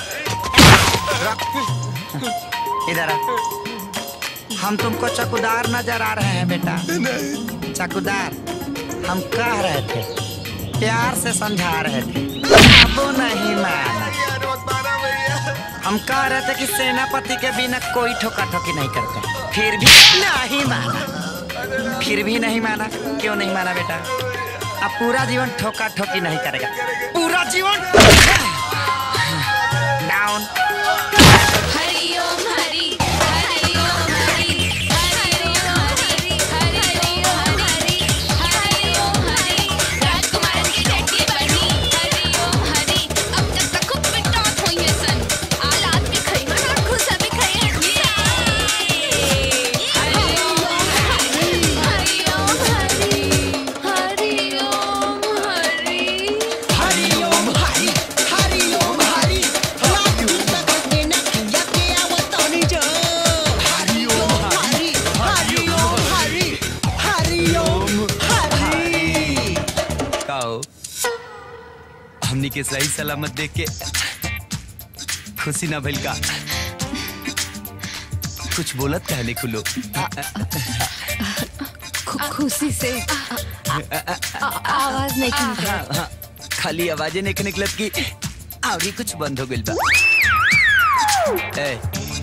रख। इधर आ। हम तुमको चकुदार नजर आ रहे हैं बेटा चकुदार हम कह रहे थे प्यार से समझा रहे थे अब नहीं माना हम कह रहे थे कि सेनापति के बिना कोई ठोका ठोकी नहीं करते फिर भी नहीं माना फिर भी नहीं माना क्यों नहीं माना बेटा अब पूरा जीवन ठोका ठोकी नहीं करेगा पूरा जीवन डाउन हरि ओम हरि हरि ओम हरि हरि ओम हरि हरि ओम हरि हरि ओम हरि राजकुमार की टट्टी बनी हरि ओम हरि अब तक तक खूब पिटाट हुई है सन आलात भी खई मन और खुशा भी खई हरि ओम हरि हरि ओम हरि हरि ओम हरि हरि ओम हरि हरि ओम हरि राजू तक के न किया के आवतानी जो हरि ओम हरि हरि ओम हरि हरि ओम हरि काओ हमनी के सही सलामत देख के खुशी ना भइल का कुछ बोलत कहने को लोग खु- खुशी से आ- आ- आ- आवाज नहीं हाँ, निकल हाँ, खाली आवाजें नहीं निकलत की आवरी कुछ बंद हो गइल बा ए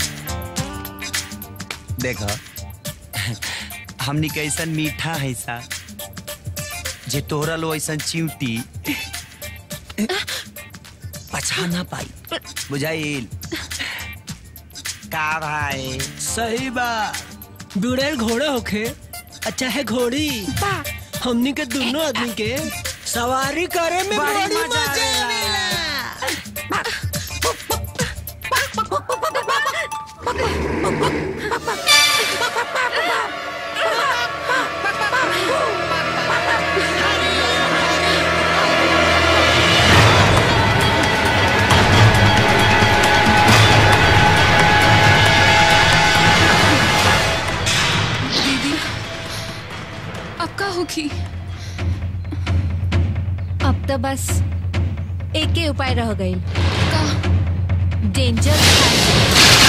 देखो हमनी के ऐसन मीठा है सा जे तोहरा लो ऐसन चिंटी पछा ना पाई बुझाइल का भाई सही बा बुढ़ेल घोड़े होखे अच्छा है घोड़ी हमनी के दोनों आदमी के सवारी करे में बड़ी बड़ी मजा मजा दीदी अब का होगी अब तो बस एक ही उपाय रह गई डेंजर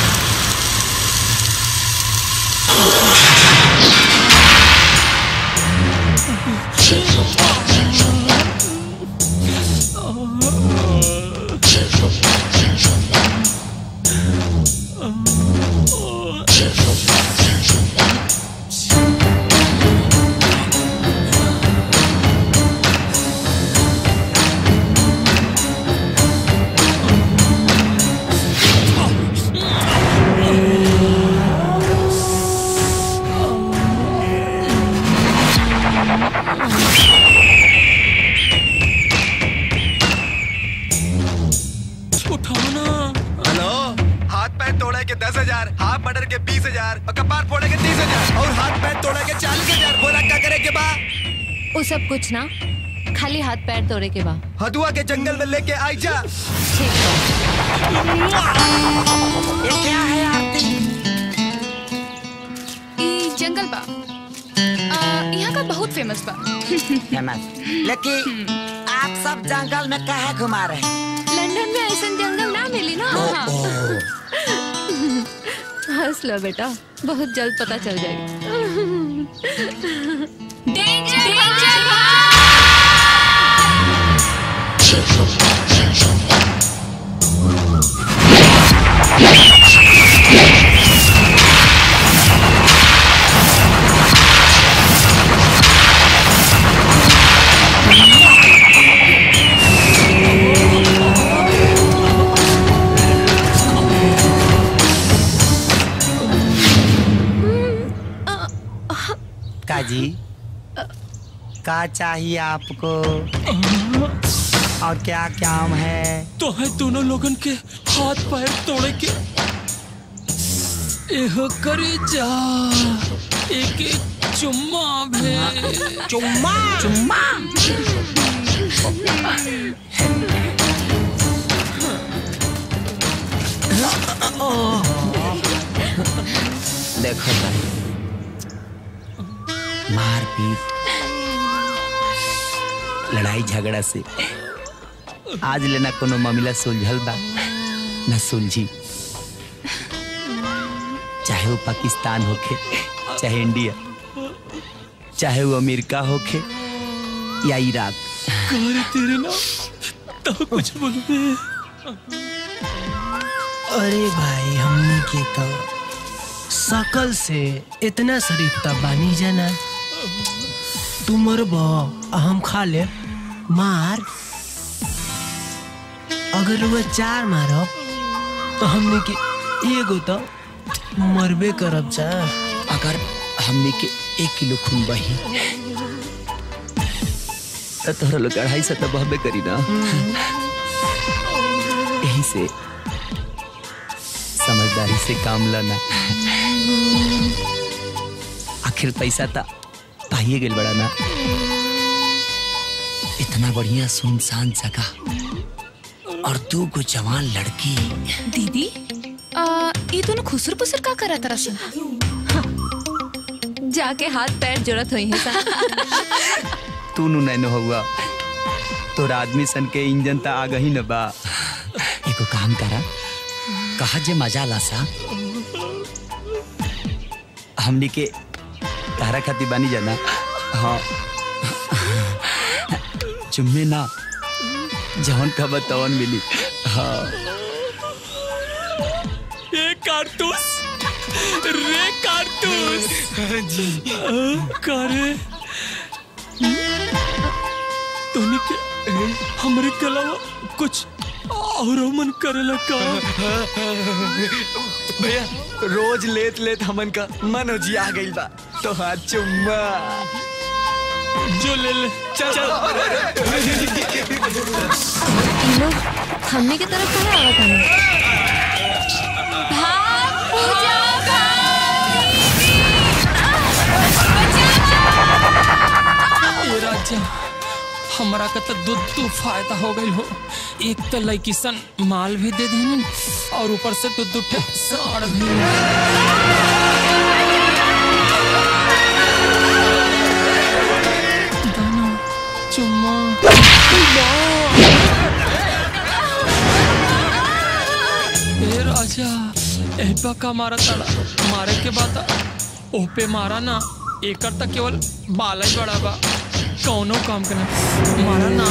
उठाओ ना हेलो हाथ पैर तोड़े के दस हजार हाथ मर्डर के बीस हजार और कपार फोड़े के तीस हजार और हाथ पैर तोड़े के चालीस हजार बोला क्या करे के बा वो सब कुछ ना खाली हाथ पैर तोड़े के बा हदुआ के जंगल में लेके आई जा ये क्या है आरती ई जंगल बा आ, यहाँ का बहुत फेमस बा फेमस लेकिन आप सब जंगल में कहे घुमा रहे हैं लंदन में ऐसा जंगल ना मिली ना हंस लो बेटा बहुत जल्द पता चल जाएगी काजी का चाहिए आपको और क्या काम है तो है दोनों लोगन के हाथ पैर तोड़े के एहो करे जा एक एक चुम्मा भे चुम्मा चुम्मा देखो भाई मार पीट लड़ाई झगड़ा से आज लेना कोनो मामला सुलझल बा न सुलझी चाहे वो पाकिस्तान होखे चाहे इंडिया चाहे वो अमेरिका होखे या इराक करे तेरे ना तो कुछ बोल बे अरे भाई हमने के तो सकल से इतना शरीफ तब बानी जाना तू मरब आ हम खा ले मार अगर वह चार मारब तो हमने के एगो तो मरबे करब जा अगर हमने के एक किलो खून बही तो तोहरा लोग अढ़ाई सौ तो बहबे करी ना यही से समझदारी से काम लेना आखिर पैसा तो पाइए गेल बड़ा ना इतना बढ़िया सुनसान जगह और दू गो जवान लड़की दीदी आ, ये दोनों खुसर पुसर का करा तरह से जाके हाथ पैर जरूरत हुई है सा तू नु नैनो हुआ तोर आदमी सन के इंजन त आ गही न बा एगो काम करा कहा जे मजा ला सा हमनी के तारा खाती बानी जाना हाँ चुम्मे ना जवन कब तवन मिली हाँ ये कारतूस रे कारतूस जी करे तोनी के हमरे के अलावा कुछ और मन करेला का भैया रोज लेत लेत हमन का मन हो जी आ गइल बा तो हाथ चुम्मा जो ले ले चल इन लोग हमने की तरफ कहाँ आवा था भाग पूजा ये राजा हमरा का तो दूध तू फायदा हो गई हो एक तो लड़की सन माल भी दे देनी और ऊपर से दूध दूध साड़ भी दाना चुम्मा ए राजा एहबा का मारा तड़ा मारे के बाद ओह पे मारा ना एकर तक केवल बाला ही बड़ा बा कौनो काम करना मारा ना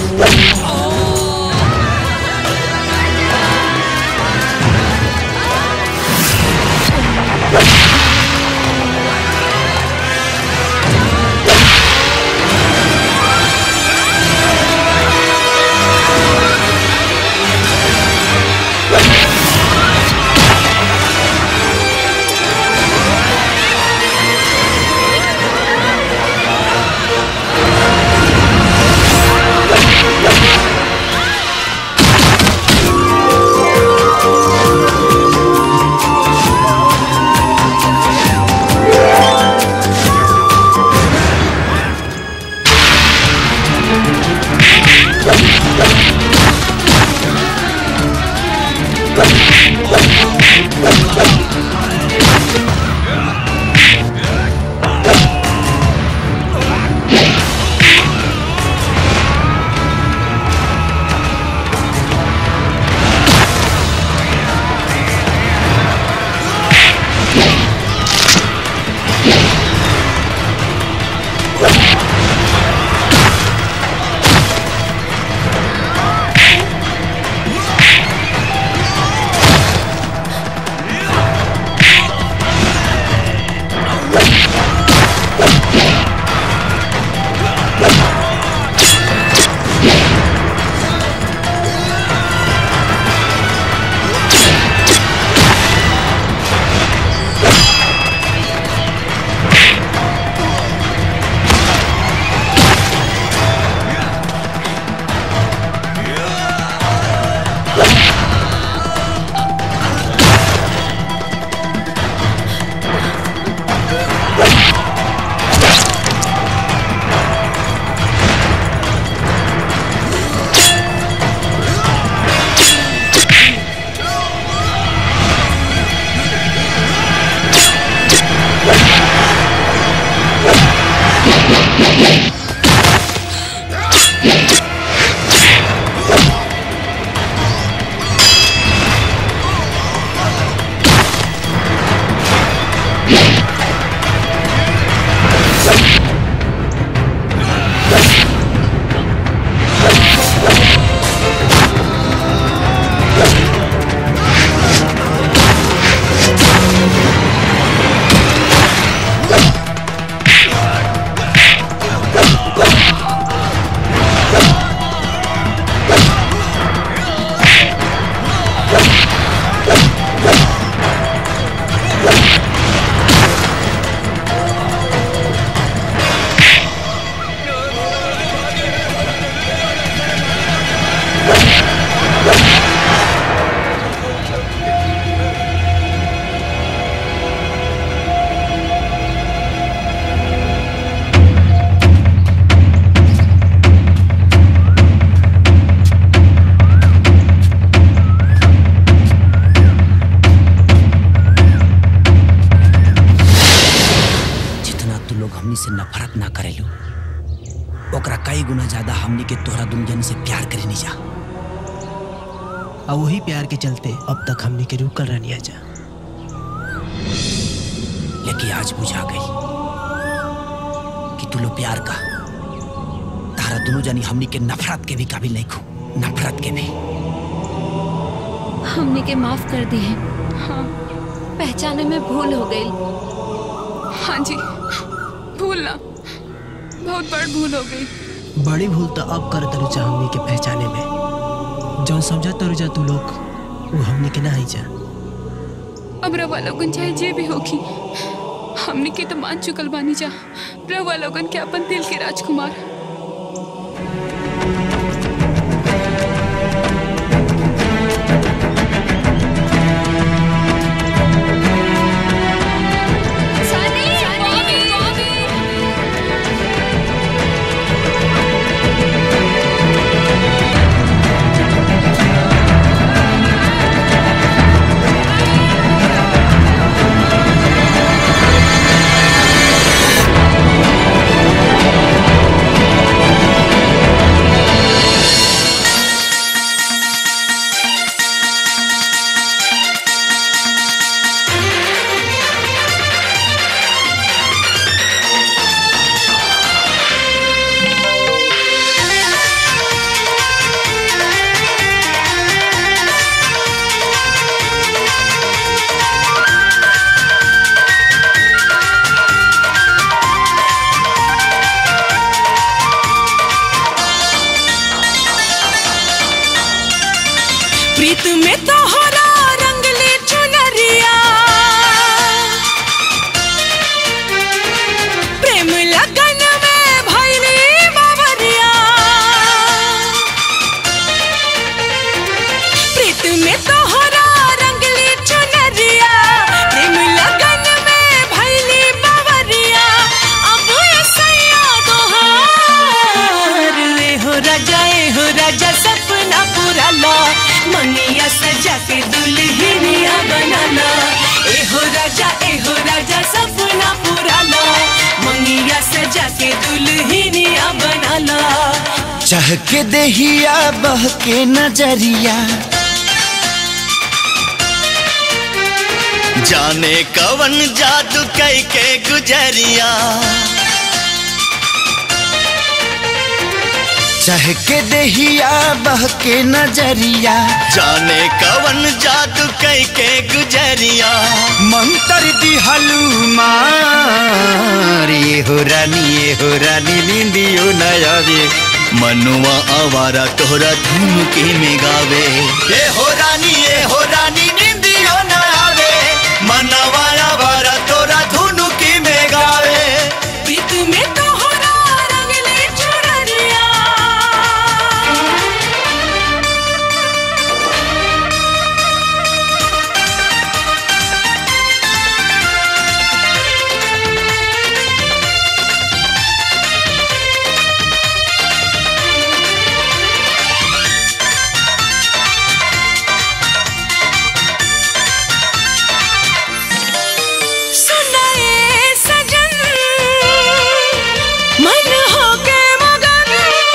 Ah! ओकरा कई गुना ज्यादा हमनी के तोहरा दुन जन से प्यार करे नहीं जा और वही प्यार के चलते अब तक हमने के रुकल रहनी जा लेकिन आज बुझा गई कि तू लो प्यार का तारा दोनों जनी हमनी के नफरत के भी काबिल नहीं खो नफरत के भी हमने के माफ कर दी है हाँ पहचाने में भूल हो गई हाँ जी भूल ना बहुत बड़ भूल हो गई बड़ी भूल तो अब कर तरुजा हमने के पहचाने में जौन समझा तरुजा तू लोग वो हमने के ना ही जा अब रवा लोगन चाहे जे भी होगी हमने के तो मान चुकल बानी जा रवा लोगन के अपन दिल के राजकुमार प्रीत में तोहरा रंगले चुनरिया प्रेम लगन में भैली बावरिया प्रीत में तोहरा रंगले चुनरिया प्रेम लगन में भैली बावरिया अब सैया दोहार ले हो राजा ए हो राजा सपना पूरा ला मनिया सजा के दुल्हनिया बनाना ए हो राजा ए हो राजा सपना पूरा ला मनिया सजा के दुल्हनिया बनाना चाह के दहिया बह के नजरिया जाने कवन जादू कई के गुजरिया चाह के दहिया बह के नजरिया जाने कवन जादू कई के गुजरिया मंत्र दी हलूमार ये हो रानी ये हो रानी निंदियो नयावे मनुआ आवारा तोहरा धुन के में गावे ये हो रानी ये हो रानी निंदियो नयावे मनवा आवारा तोरा धुन के में गावे प्रीत में तोहरा रंगले चुनरिया सुनाए सजन मन हो के मगन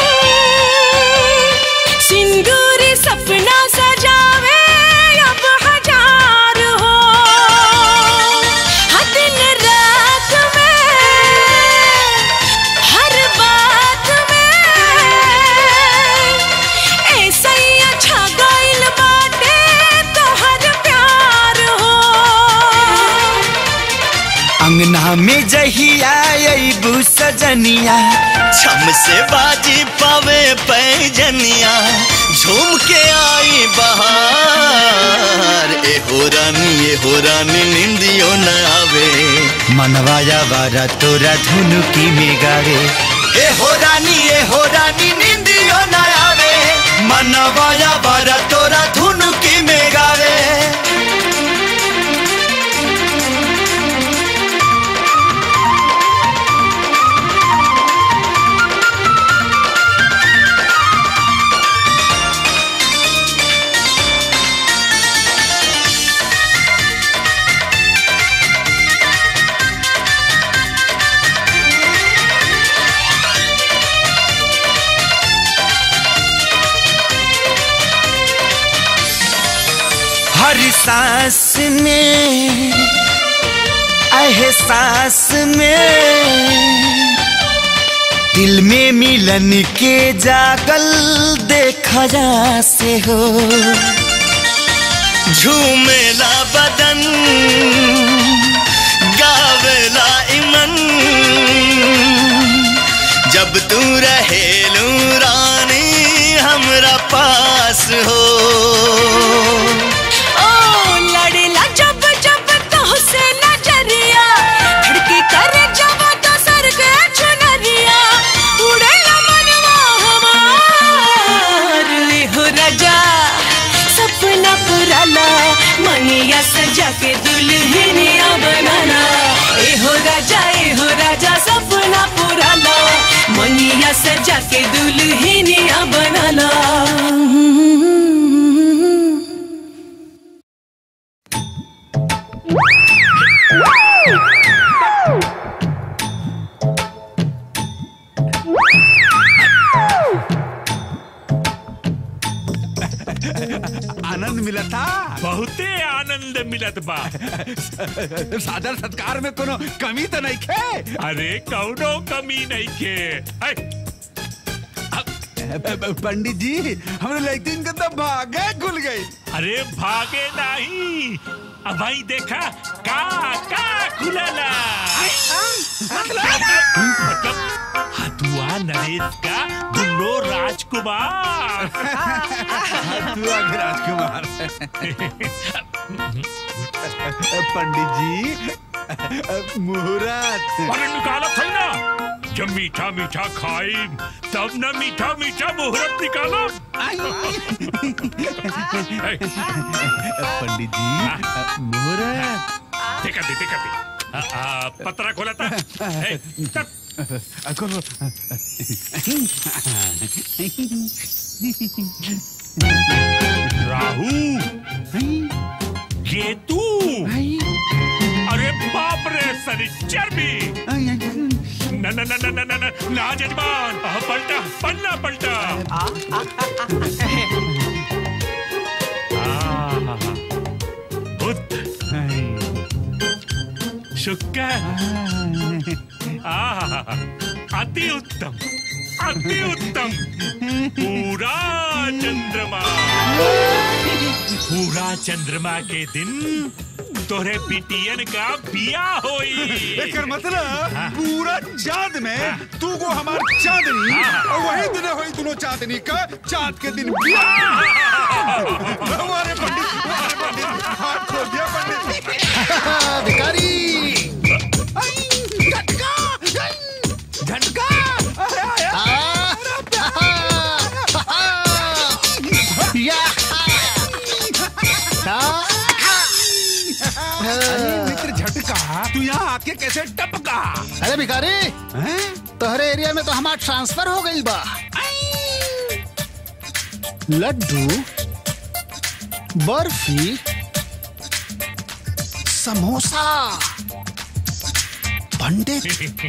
सिंदूरी सपना सजावे अब हजार हो हर दिन रात में हर बात में ऐसा ही अच्छा गाइल बाटे तो हर प्यार हो अंगना में जहिया अबू सजनिया छम से बाजी पावे पैजनिया झूम के आई बहार ए हो रानी ए हो रानी निंदियो न आवे मनवाया वारा तोरा धुनुकी में गावे ए हो रानी ए हो रानी निंदियो न आवे मनवाया वारा तोरा धुनुकी में गावे सांस में एहसास में दिल में मिलन के जागल देखा जा से हो झूमेला बदन गावेला इमन जब तू रहेलू रानी हमरा पास हो ओ लड़ेला जब जब तोहसे नजरिया धड़की करे जब तो सर के चुनरिया उड़ेला मनवा हमार ले हो राजा सपना पुराला मनिया सजा के दुल्हनिया बनाना ए हो राजा ए हो राजा सपना पुराला मनिया सजा के दुल्हनिया बनाना आनंद मिला था बहुते आनंद मिलत बा सादर सत्कार में कोनो कमी तो नहीं खे अरे कौनो कमी नहीं के ऐ, पंडित जी हमने लगती इनका तो भागे खुल गई अरे भागे नहीं अब भाई देखा का का खुलला मतलब हथुआ नरेश का दुल्लो राजकुमार हथुआ के राजकुमार पंडित जी मुहूर्त अरे निकाला था ना जब मीठा मीठा खाई तब न मीठा मीठा मुहूर्त निकाला पंडित जी मुहूर्त देखा दे देखा दे आ, आ, पतरा खोला था ए, तब खोलो राहु केतु अरे बाप रे शनिचर भी न न न न न न न ना जजमान आह, पलटा पन्ना पलटा आह, बुध शुक्र आह, अति उत्तम अति उत्तम पूरा चंद्रमा पूरा चंद्रमा के दिन तोरे पिटियन का बिया होई एकर मतलब पूरा चांद में तू को हमार चांदनी हाँ। और वही दिन होई दोनों चांदनी का चांद के दिन बियाह हमारे पंडित हमारे पंडित हाथ खोल दिया पंडित भिखारी झटका अरे आया अरे मित्र झटका तू यहाँ आके कैसे टपका अरे भिखारी तोहरे एरिया में तो हमार ट्रांसफर हो गई बा लड्डू बर्फी समोसा पंडित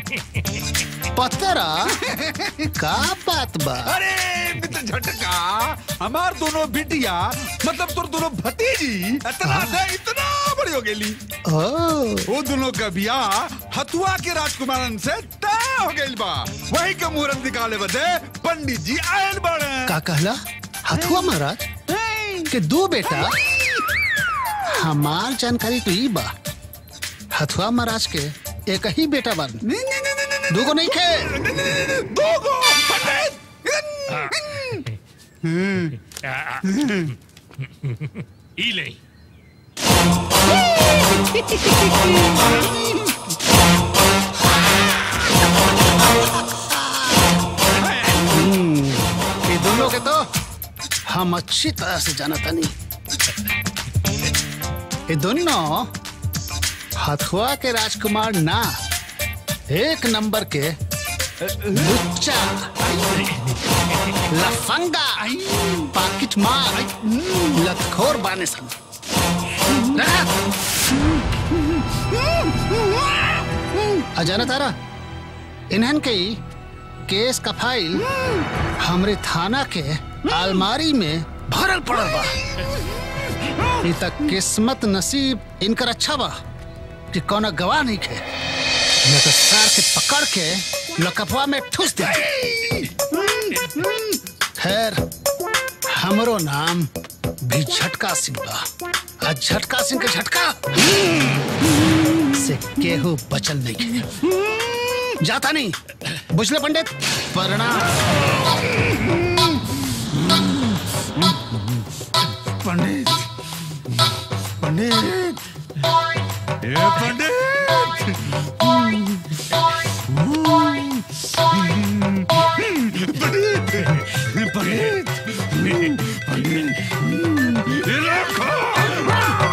पतरा का बात बा अरे मित्र झटका हमार दोनों बिटिया मतलब तोर दोनों भतीजी इतना से इतना बड़ी हो गेली वो दोनों का बियाह हथुआ के राजकुमारन से तय हो गइल बा वही का मुहूर्त निकाले बदे पंडित जी आयल बड़े का कहला हथुआ महाराज के दो बेटा हमार जानकारी तो ई बा हथुआ महाराज के एक ही बेटा बन दूगो नहीं खे दूगो आ, आ, ई ले ये दोनों के तो हम अच्छी तरह से जानता नहीं ये दोनों हथुआ के राजकुमार ना एक नंबर के लुच्चा लफंगा पाकिट मार लतखोर बाने सन अजाना तारा इन्हन के ही केस का फाइल हमरे थाना के अलमारी में भरल पड़ल बा ई तक किस्मत नसीब इनकर अच्छा बा कि कौनो गवाह नहीं खे न तो सार के पकड़ के लकफवा में ठूस दे खैर हमरो नाम भी झटका सिंह बा आ झटका सिंह के झटका से केहू बचल नहीं खे जाता नहीं बुझले पंडित प्रणाम पंडित पंडित ए पंडित पंडित पंडित पंडित ये रखो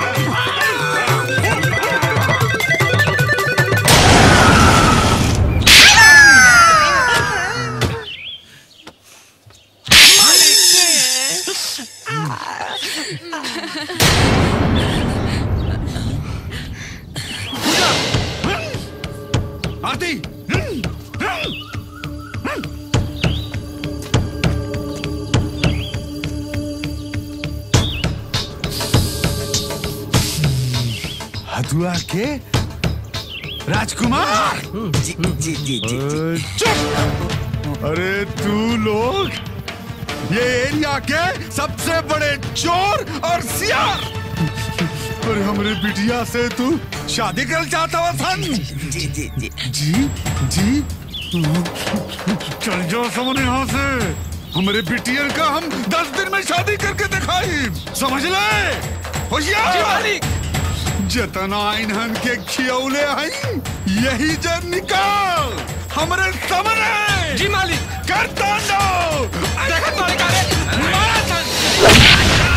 आरती हथुआ के राजकुमार जी जी जी जी चुप अरे तू लोग ये एरिया के सबसे बड़े चोर और सियार और हमरे बिटिया से तू शादी कर चाहता हुआ सन जी जी जी जी जी चल जाओ समझ यहाँ से हमारे बिटियर का हम दस दिन में शादी करके दिखाई समझ ले होशियार जी मालिक। जतना इन्हन के खियौले हई यही जन निकाल हमरे सामने जी मालिक कर तांडव देखत मालिक अरे मारा सन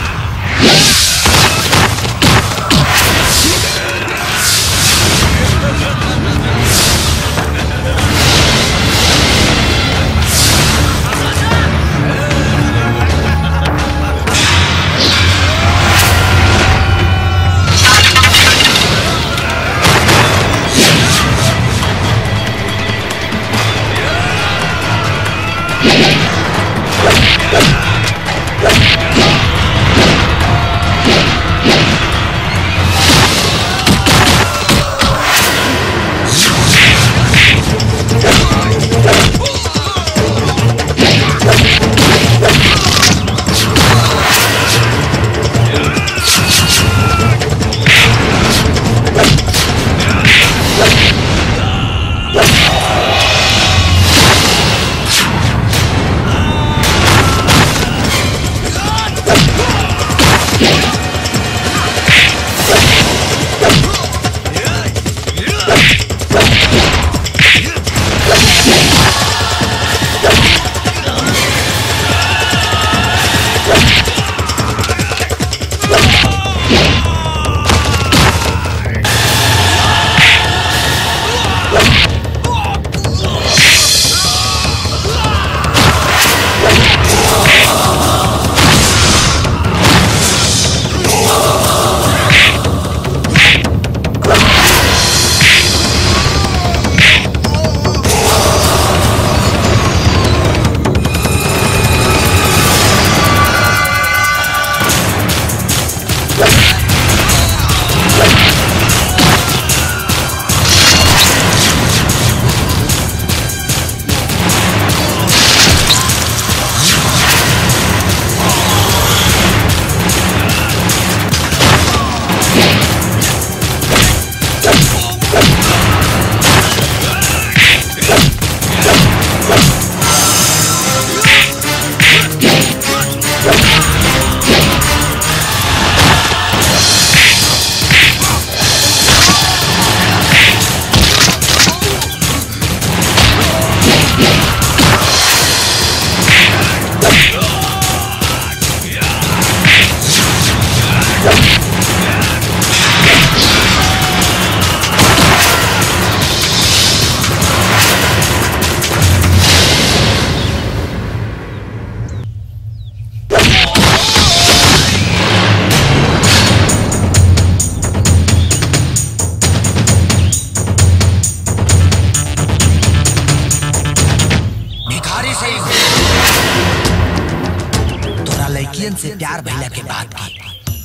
भिखारी से तोरा लड़कियन से प्यार भइला के बाद भी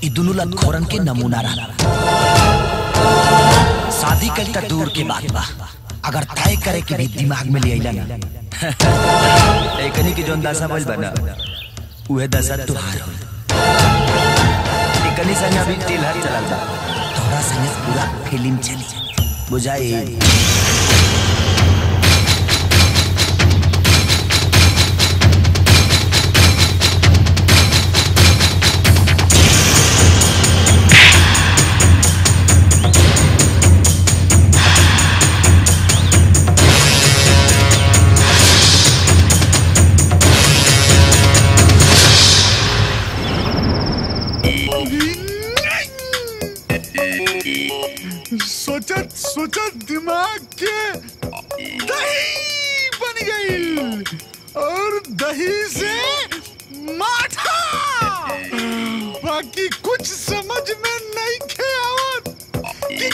ई दोनों लतखोरन के नमूना रहा शादी कल तक दूर के बात बा अगर तय करे के भी दिमाग में ले आइला ना एकनी के जोन दशा भइल बा ना उहे दशा तुहार हो एकनी संग अभी टिलहर चलल बा तोरा संगे पूरा फिल्म चली बुझाई सोचत सोचत दिमाग के दही बन गई और दही से माठा बाकी कुछ समझ में नहीं खे आवत कि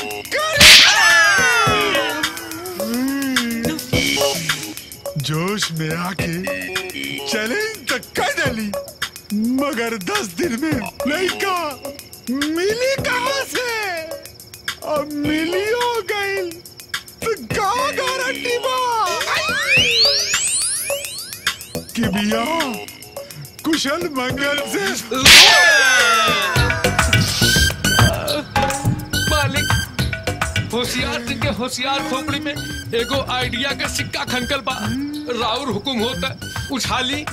करे। जोश में आके चैलेंज तक कर डाली मगर दस दिन में लड़का मिली कहाँ से अब मिली हो गई तो का गारंटी बा कि बिया कुशल मंगल से मालिक होशियार सिंह के होशियार खोपड़ी में एगो आइडिया का सिक्का खनकल बा राउर हुकुम होता उछाली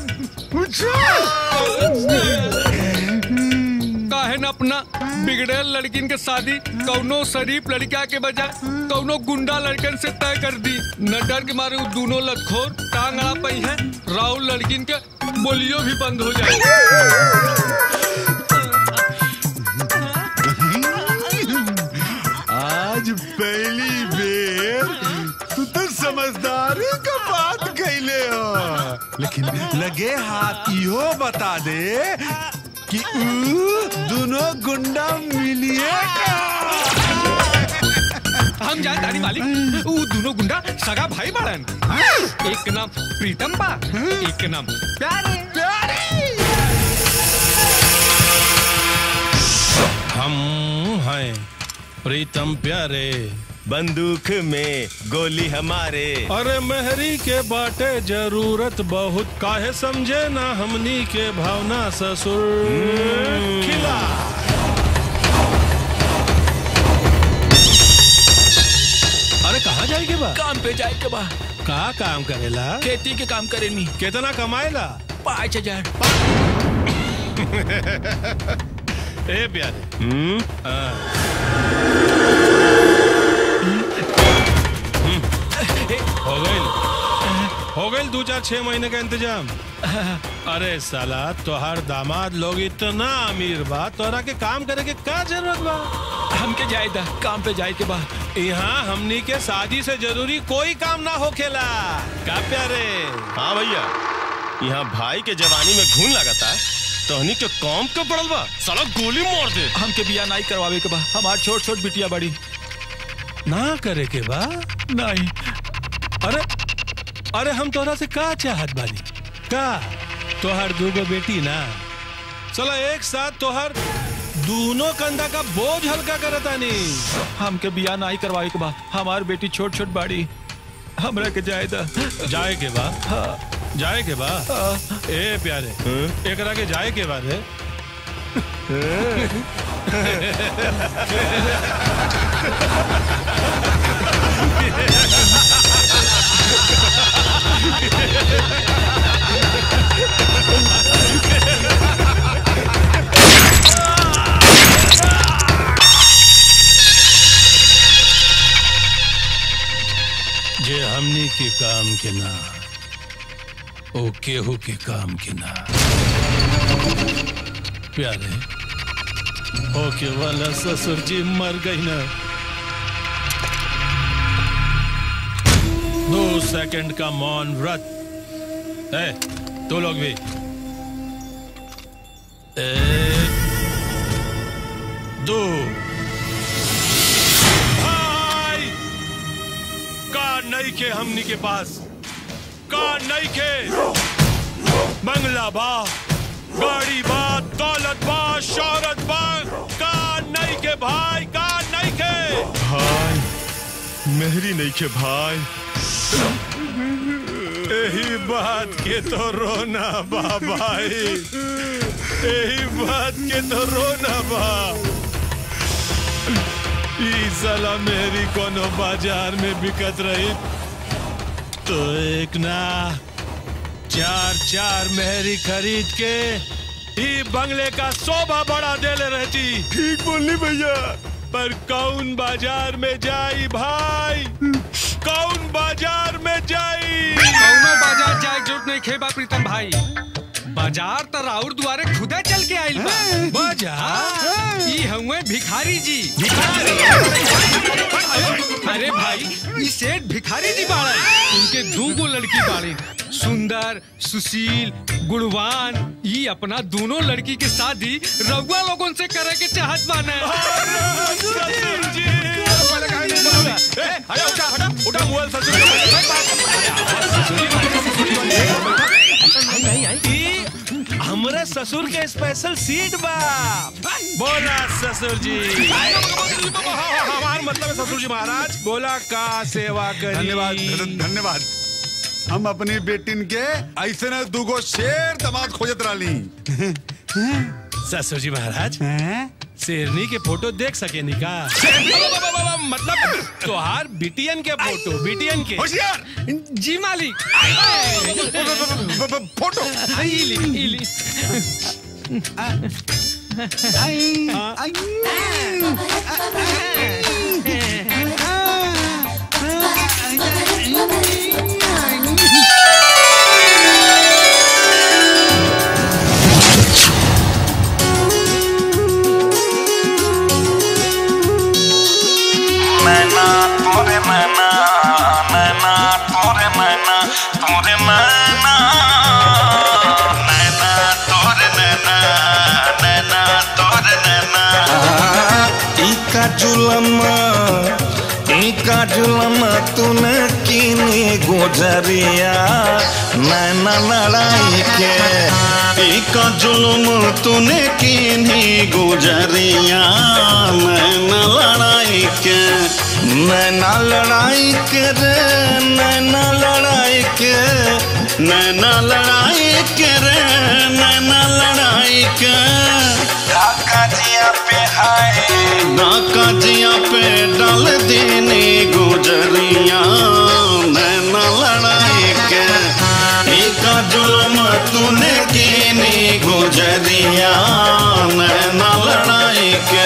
काहे न अपना बिगड़ेल लड़किन के शादी कौनो शरीफ लड़का के बजाय कौनो गुंडा लड़कन से तय कर दी न डर के मारे उ दोनों लतखोर टांग अड़ा पई है राउर लड़किन के बोलियो भी बंद हो आज पहली बेर तू तो समझदारी का बात कैले हो लेकिन लगे हाथ इहो बता दे कि ऊ दोनों गुंडा मिलिए हम जान तारी मालिक उ दोनों गुंडा सगा भाई बाड़न एक के नाम प्रीतम बा एक के नाम प्यारे हम हैं प्रीतम प्यारे बंदूक में गोली हमारे अरे मेहरी के बाटे जरूरत बहुत काहे समझे ना हमनी के भावना ससुर खिला अरे कहाँ जाए के बा काम पे जाए के बा का काम करेला खेती के काम करेनी कितना कमाएला पाँच हजार ए प्यारे हाँ। हो गई हो गई दो चार छह महीने का इंतजाम अरे साला तोहार दामाद लोग इतना अमीर बा तोरा के काम करे के का जरूरत बा हमके जाए दा काम पे जाए के बा यहाँ हमनी के शादी से जरूरी कोई काम ना होखेला का प्यारे हाँ भैया यहाँ भाई के जवानी में घून लगाता तोहनी के कौम के पड़ल बा साला गोली मार दे हमके बिया नहीं करवावे के बा हमार छोट छोट बिटिया बड़ी ना करे के बा नहीं अरे अरे हम तोरा से का चाहत बानी का तोहर दूगो बेटी ना चलो एक साथ तोहर दोनों कंधा का बोझ हल्का करतानी हमके बिया नहीं करवावे के बा हमार बेटी छोट छोट बाड़ी हमरा के जाए दा जाए के बा जाए के बा ए प्यारे एकरा के जाए के बाद है जे हमनी के काम के ना ओ केहू के काम के ना प्यारे ओके वाला ससुर जी मर गई ना दो सेकंड का मौन व्रत है तो लोग भी एक दो भाई का नहीं के हमनी के पास का नहीं के बंगला बा गाड़ी बा दौलत बा शोहरत बा का नहीं के भाई का नहीं के भाई मेहरी नहीं के भाई यही बात के तो रोना बा भाई यही बात के तो रोना बा ई साला मेरी कोनो बाजार में बिकत रही तो एक ना चार चार मेहरी खरीद के ई बंगले का शोभा बढ़ा देले रहती ठीक बोली भैया पर कौन बाजार में जाई भाई कौन बाजार में जाई कौनो बाजार जाए जरूरत नहीं खेबा प्रीतम भाई बाजार तो राउर दुआरे खुदे चल के आइल बा बाजार ई हुए भिखारी जी अरे भाई ई सेठ भिखारी जी बाड़े उनके दू गो लड़की बाड़ी सुंदर सुशील गुणवान ई अपना दोनों लड़की के शादी रउआ लोगन से करे के चाहत बाने उठा मोबाइल ससुर हमरे ससुर के स्पेशल सीट बा बोला ससुर जी हमार मतलब है ससुर जी महाराज बोला का सेवा करी धन्यवाद धन्यवाद हम अपनी बेटिन के ऐसे न दूगो शेर दमाद खोजत रही ससुर जी महाराज शेरनी के फोटो देख सके निका मतलब तोहार बिटियन के फोटो बिटियन के होशियार जी मालिक फोटो इली इली मैना तोरे मैना मैना तोरे मैना तोरे मैना मैना तोरे नैना नैना तोरे नैना इका जुलमा इका जुलमा तूने कीनी गुजरिया नैना लड़ाई के इका जुलम तूने कीनी गुजरिया नैना लड़ाई के नैना लड़ाई के रे नैना लड़ाई के नैना लड़ाई के रे नैना लड़ाई के ढाका जिया पे हाय ढाका जिया पे डाल देने गुजरिया नैना लड़ाई के एका जुलम तूने कीनी गुजरिया नैना लड़ाई के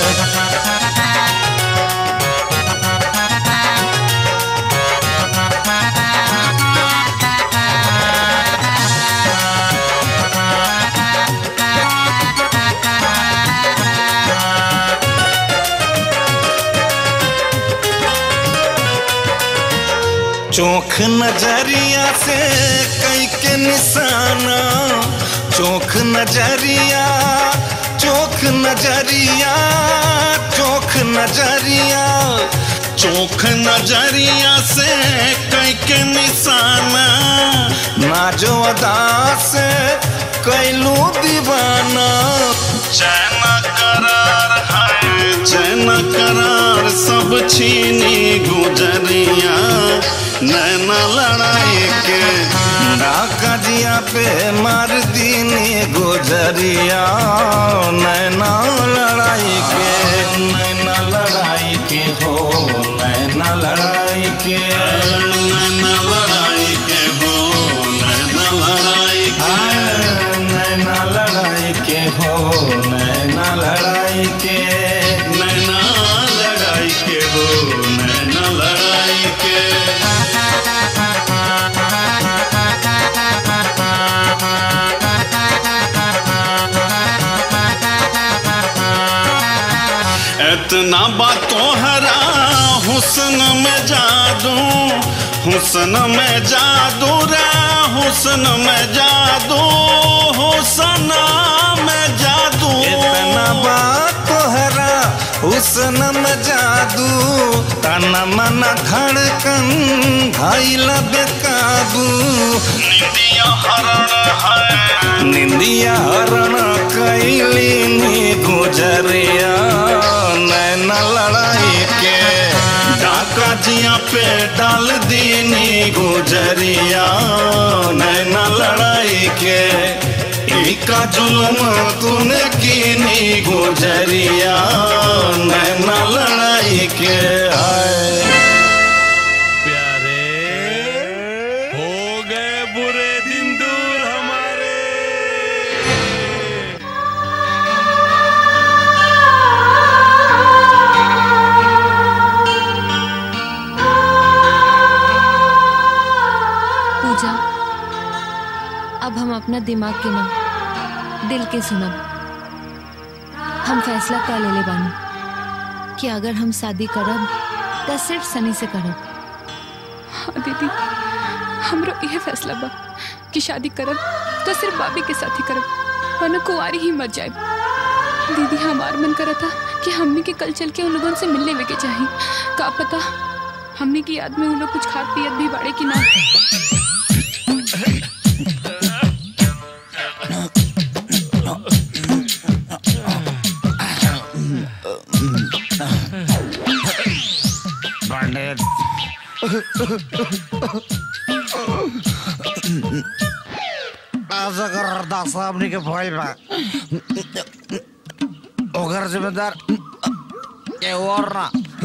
चोख नजरिया से कई के निशाना चोख नजरिया चोख नजरिया चोख नजरिया चोख नजरिया से कई के निशाना नाजो अदा से कैलू दीवाना चैन करार है चैन करार सब छीनी गुजरिया नैना लड़ाई के डाका जिया पे मार दीनी गुजरिया नैना लड़ाई के नैना लड़ाई के हो नैना लड़ाई के नैना लड़ाई के हो नैना लड़ाई के नैना लड़ाई के हो नैना लड़ाई के नैना लड़ाई के हो नैना लड़ाई के इतना बातों हरा हुस्न में जादू हुस्न में जादू रे हुस्न में जादू हुस्न में जादू इतना बात तोहरा हुस्न में जादू तन मन धड़कन धैल बेकाबू निंदिया हरण है निंदिया हरण डाल दीनी गुजरिया नैना लड़ाई के इका जुल्म तूने कीनी गुजरिया नैना लड़ाई के आए हो गए बुरे दिन दूर हमारे पूजा अब हम अपना दिमाग के ना दिल के सुनब हम फैसला कर लेले बानी कि अगर हम शादी करब तो सिर्फ सनी से करब हाँ दीदी हमरो यह फैसला बा कि शादी करब तो सिर्फ बाबी के साथ ही करब वरना कुंवारी ही मर जाए दीदी हमार मन करा था कि हमने के कल चल के उन लोगों से मिलने वे के चाही का पता हमने की याद में उन लोग कुछ खाद पियत भी बाड़े कि ना पंडित ऐसा कर अरदास साहब के फॉइल बा ओकर जिम्मेदार ये और ना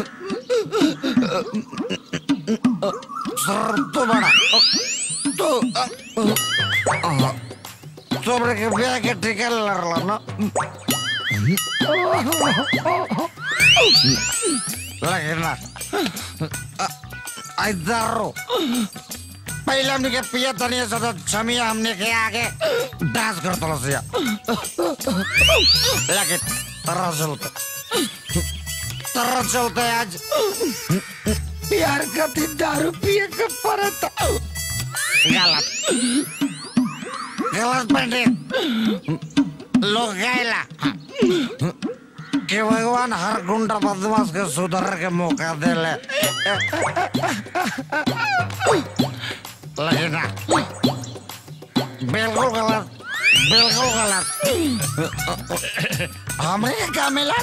सर तो बड़ा तो तुमने के ब्याह के टिकट लड़ला ना लेकिन ना इधर पहले हमने के पिया तनिया से तो छमिया हमने के आगे डांस कर तो लसिया लेकिन तरह चलते तरह चलते आज प्यार का थी दारू पिए के परत गलत गलत पंडित लोग गैला कि भगवान हर गुंडा बदमाश के सुधर के मौका दे ले लेकिन ना बिल्कुल गलत बिल्कुल गलत हमें ये क्या मिला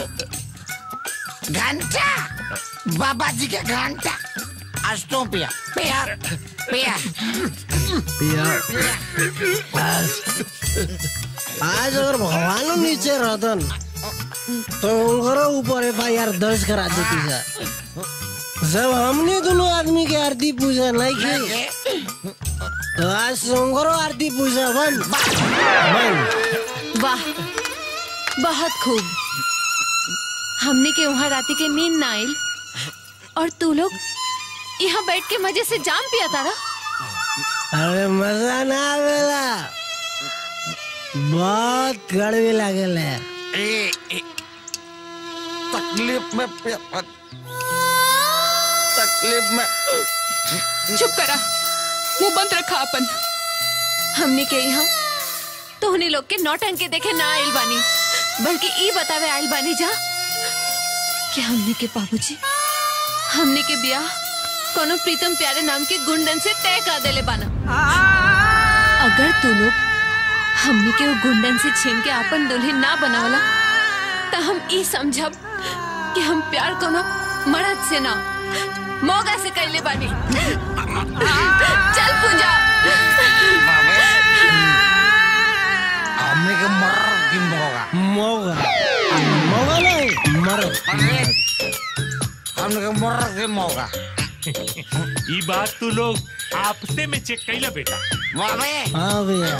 घंटा बाबा जी के घंटा आज तो पिया पिया पिया आज अगर भगवान नीचे रहतन तो उनकरो ऊपर एफ आई आर दर्ज करा देती सर जब हमने दोनों आदमी के आरती पूजा नहीं की तो आज से उनकरो आरती पूजा बंद बंद वाह बहुत खूब हमने के वहाँ राती के नींद ना आइल और तू लोग यहाँ बैठ के मजे से जाम पिया तारा अरे मजा ना आवेला बहुत कड़वी लागेला ए, ए, तकलीफ में पिया तकलीफ में चुप करा मुंह बंद रखा अपन हमने के यहाँ तोहनी लोग के नौटंकी देखे ना आइल बानी बल्कि ई बतावे आइल बानी जा कि हमने के बाबूजी हमने के ब्याह कोनो प्रीतम प्यारे नाम के गुंडन से तय कर देले बाना अगर तू लोग हमने के वो गुंडन से छीन के अपन दुल्हन ना बनावला तो हम ई समझब कि हम प्यार कोनो मर्द से ना मोगा से कैले बानी चल पूजा हमने के मर की मोगा मोगा मोगा नहीं मर हमने के मर की मोगा ये बात तू लोग आपसे में चेक कैला बेटा बाबे हाँ भैया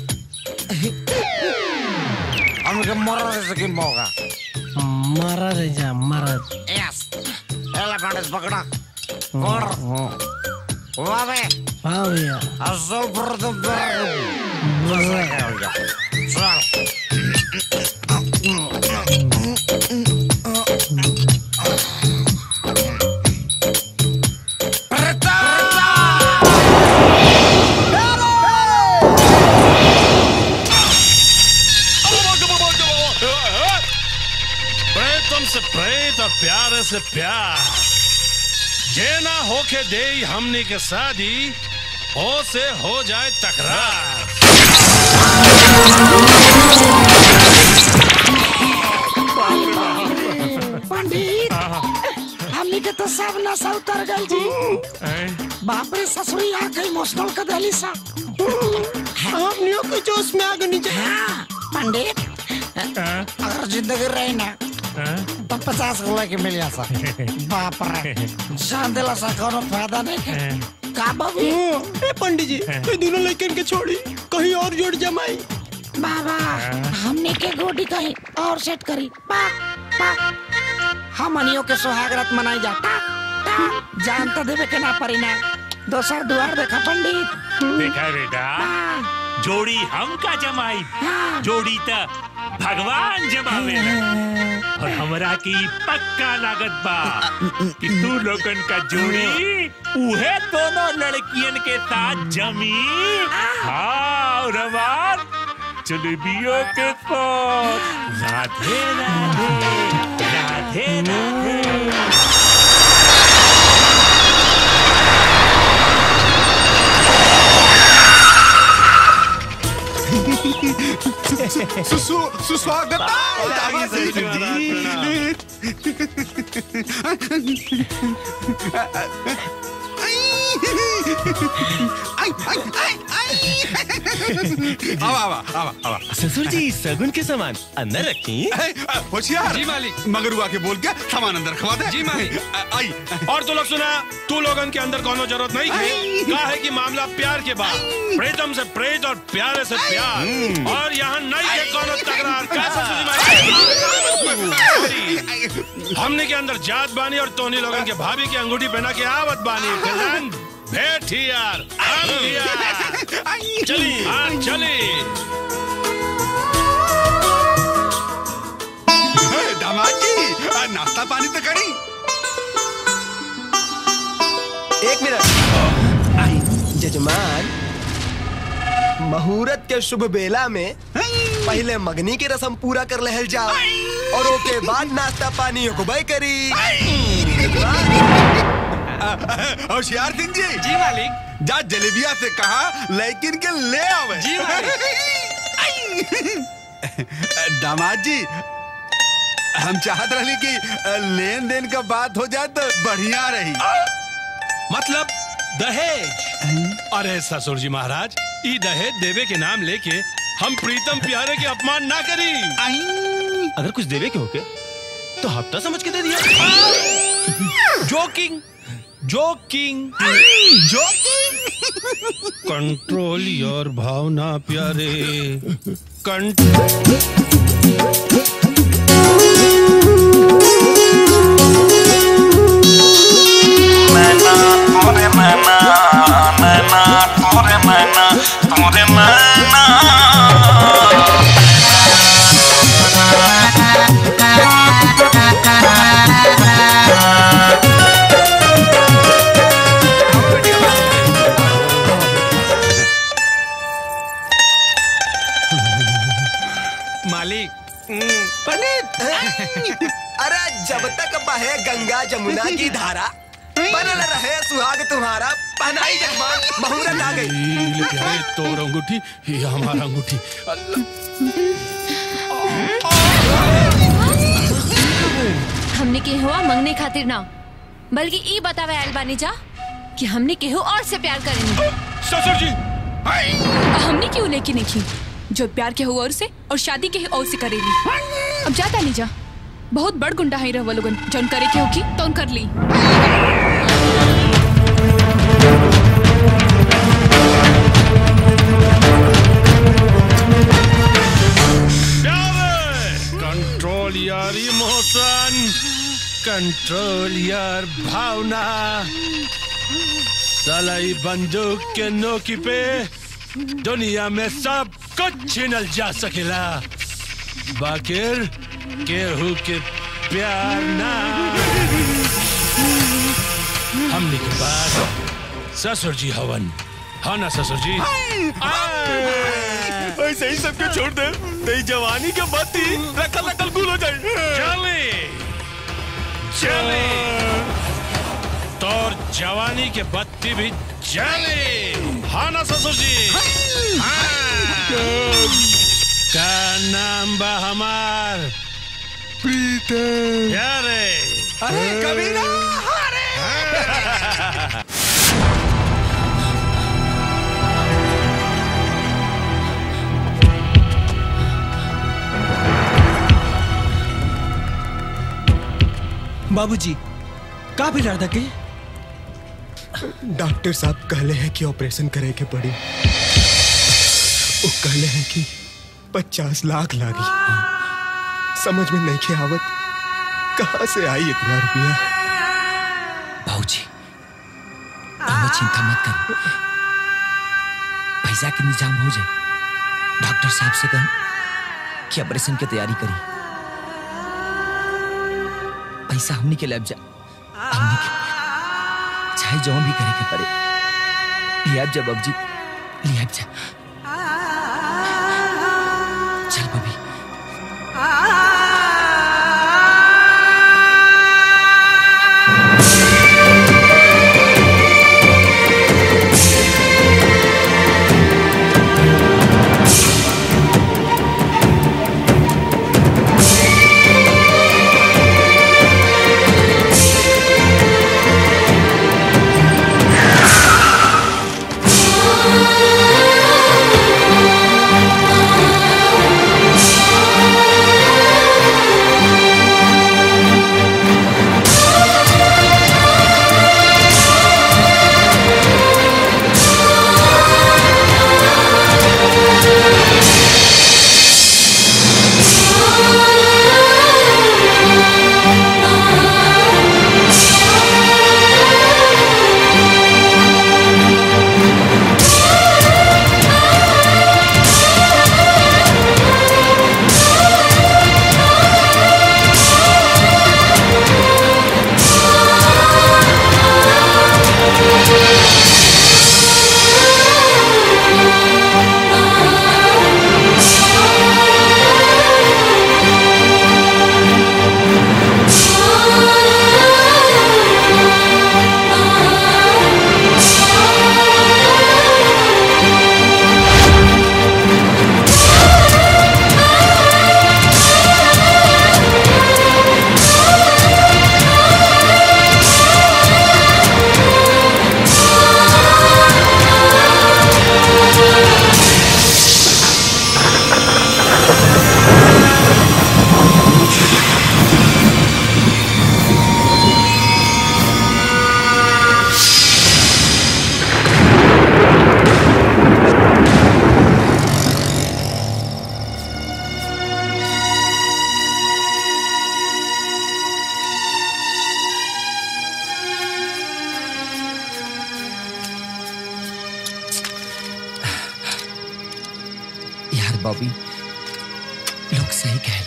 हमने के मर की मोगा मरा रे जा मरा यस एला कांडेस पकड़ा और बाबे हाँ भैया असल पर तो चल प्रेतम से प्रेत और प्यार से प्यार जे ना होके दे हमनी के शादी हो से हो जाए तकरार पंडित हमने के तो तो सब नशा उतर गई जी बाप रे ससुरी आ गई इमोशनल कर देली सा हमनियों के जोश में आ गई हाँ, पंडित अगर जिंदगी रही ना तो पचास गोला के मिल सा बाप रे जान दिला सा कोनो फायदा नहीं है का बाबू ए पंडित जी ये दोनों लड़कन के छोड़ी कहीं और जोड़ जमाई बाबा हमने के गोडी कहीं और सेट करी पा पा हम अनियों के सुहागरात मनाई जाता जान तो देवे के ना परी ना दोसर दुआर देखा पंडित देखा बेटा जोड़ी हम का जमाई जोड़ी त भगवान जमावे और हमरा की पक्का लागत बा कि तू लोगन का जोड़ी उहे दोनों लड़कियन के साथ जमी हाँ और हमार जलेबियों के साथ राधे राधे राधे राधे सुस्वागत आवा आवा आवा आवा ससुर जी सगुन के सामान अंदर रखी होशियार जी मालिक मगरुआ के बोल के सामान अंदर खवा दे जी मालिक आई और तू लोग सुना तू लोगन के अंदर कोनो जरूरत नहीं है का है कि मामला प्यार के बाद प्रीतम से प्रेत और प्यारे से प्यार और यहाँ नहीं है कोनो तकरार का ससुर जी हमने के अंदर जात बानी और तोनी लोगन के भाभी की अंगूठी पहना के आवत बानी फिलहाल भेट ही यार हम दिया चली हाँ चली दामाद जी आ, नाश्ता पानी तो करी एक मिनट आई जजमान मुहूर्त के शुभ बेला में पहले मगनी की रस्म पूरा कर लहल जाओ और ओके बाद नाश्ता पानी होबई करी होशियार सिंह जी जी मालिक जा जलेबिया से कहा लेकिन के ले आवे जी दामाद जी हम चाहत रही कि लेन देन का बात हो जाए तो बढ़िया रही मतलब दहेज अरे ससुर जी महाराज ई दहेज देवे के नाम लेके हम प्रीतम प्यारे के अपमान ना करी अगर कुछ देवे के होके तो हफ्ता समझ के दे दिया जोकिंग जोकिंग कंट्रोल योर भावना प्यारे मैना तोरे मैना मैना तोरे मैना तोरे मैना मालिक पंडित अरे जब तक बहे गंगा जमुना की धारा बनल रहे सुहाग तुम्हारा पहनाई जजमान मुहूर्त आ गई ई ले प्यारे तोर अंगूठी ये हमारा अंगूठी हमने के हुआ मंगने खातिर ना बल्कि ई बतावे आयल बानी जा कि हमने केहू और से प्यार करेंगे ससुर जी हमने क्यों लेके नहीं की जो प्यार के हुआ और से और शादी के और से करेली अब जाता नहीं जा बहुत बड़ गुंडा है रह लोगन जौन करे के होगी तो कर ली कंट्रोल यार इमोशन कंट्रोल यार भावना सलाई बंदूक के नोकी पे दुनिया में सब कुछ छीनल जा सकेला बाकिर केहू के प्यार ना हमने के पास ससुर जी हवन हाँ ना ससुर जी ऐसे ही सबके छोड़ दे तेरी जवानी के बत्ती रखल रखल गुल हो जाए चले चले तोर जवानी के बत्ती भी जले हाँ ना ससुर जी हाँ। का नाम बा हमार प्रीतम यारे अरे कबीरा अरे बाबूजी का भी लड़ के डॉक्टर साहब कहले हैं कि ऑपरेशन करे के पड़ी वो कहले हैं कि पचास लाख लागी समझ में नहीं के आवत कहाँ से आई इतना रुपया बाबूजी रउआ चिंता मत कर पैसा के इंतजाम हो जाए डॉक्टर साहब से कहें कि ऑपरेशन की तैयारी करी पैसा हमनी के लग जा हमनी के चाहे जो भी करे के पड़े लिया जा बाबूजी लिया जा चल बबी यार बॉबी लोग सही कहला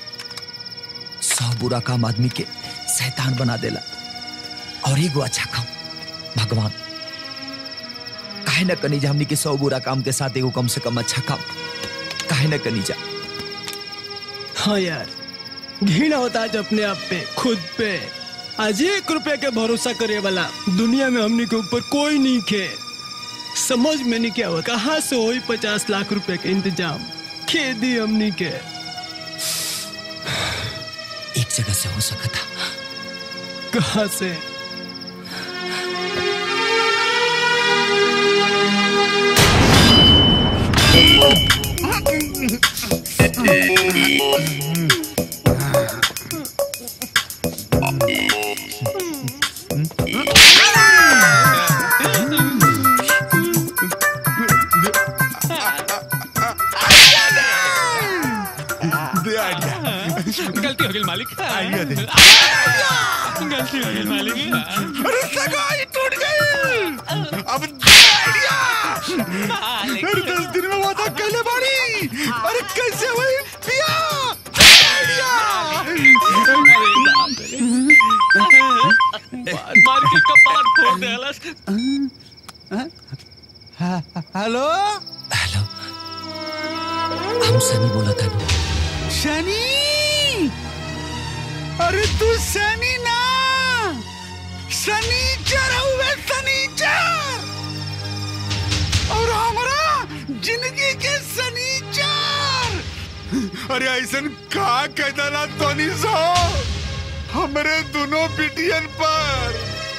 सौ बुरा काम आदमी के शैतान बना देला और एगो अच्छा काम भगवान काहे न कनी जा हमनी के सौ बुरा काम के साथ एगो कम से कम अच्छा काम काहे न कनी जा हाँ यार घृणा होता आज अपने आप पे खुद पे आज एक रुपए के भरोसा करे वाला दुनिया में हमने के ऊपर कोई नहीं खे समझ में नहीं क्या हुआ कहाँ से हुई पचास लाख रुपए के इंतजाम खेती हमने के एक जगह से हो सका था कहाँ से गलती हो गई मालिक आइडिया दे गलती हो गई मालिक अरे सगाई टूट गई अब आइडिया अरे दस दिन में वादा कहले बाड़ी अरे कैसे हुई पिया मार के कपाट फोड़ देला हेलो हेलो हम सनी बोला था शनि अरे तू शनि ना शनिचर हुए शनिचर और हमारा जिंदगी के शनिचर अरे ऐसन का कहना तोनी सो हमरे दोनों बिटियन पर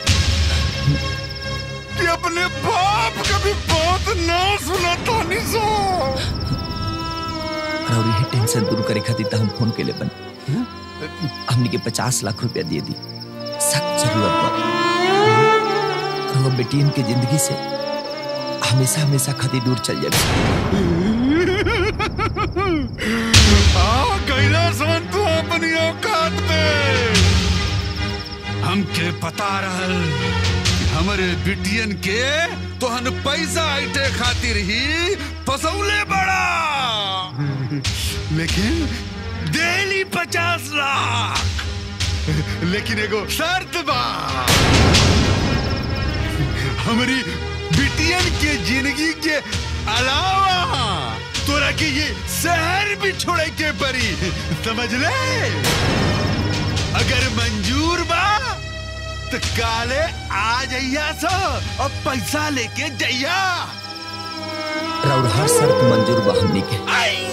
कि अपने बाप का भी बात ना सुना तोनी सो और ये टेंशन दूर करे खातिर त हम फोन के ले बन हमने के पचास लाख रुपया दे दी सख्त जरूरत बा और वो बेटियन की जिंदगी से हमेशा हमेशा खातिर दूर चल जाए आ कैलाशवन तू अपनी औकात पे हमके पता रहल कि हमरे बिटियन के तोहन पैसा ऐटे खातिर ही फसौले बड़ा लेकिन डेली पचास लाख लेकिन एगो शर्त बा हमारी बिटियन के जिंदगी के अलावा तोरा के ये शहर भी छोड़े के परी समझ ले अगर मंजूर बा तो काले आ जइया सो और पैसा लेके जइया और हर शर्त मंजूर बा हमनी के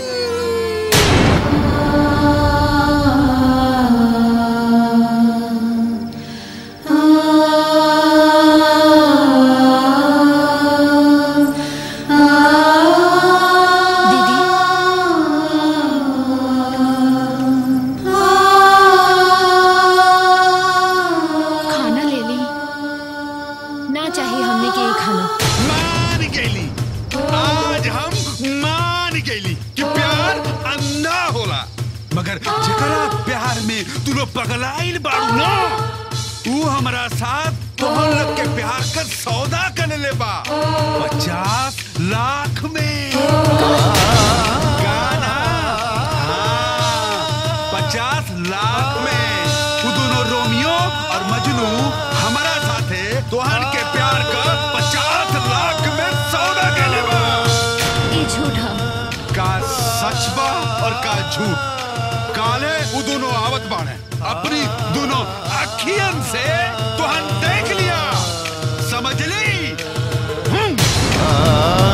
खाना ले ली ना चाहिए हमने के ये खाना मान गईली आज हम मान गईली कि प्यार अंधा होला मगर जेकरा प्यार में तू लोग पगलाइल बाड़ू ना तू हमारा साथ तोहन लोग के प्यार का सौदा कर ले बा पचास लाख में गाना हाँ, पचास लाख में तू दोनों रोमियो और मजनू हमारा साथे तोहन के प्यार का पचास लाख में सौदा कर ले बा ये झूठा का सच बा और का झूठ काले वो दोनों आवत बाणे अपनी दोनों अखियन से तोहन देख लिया समझ ली हम्म।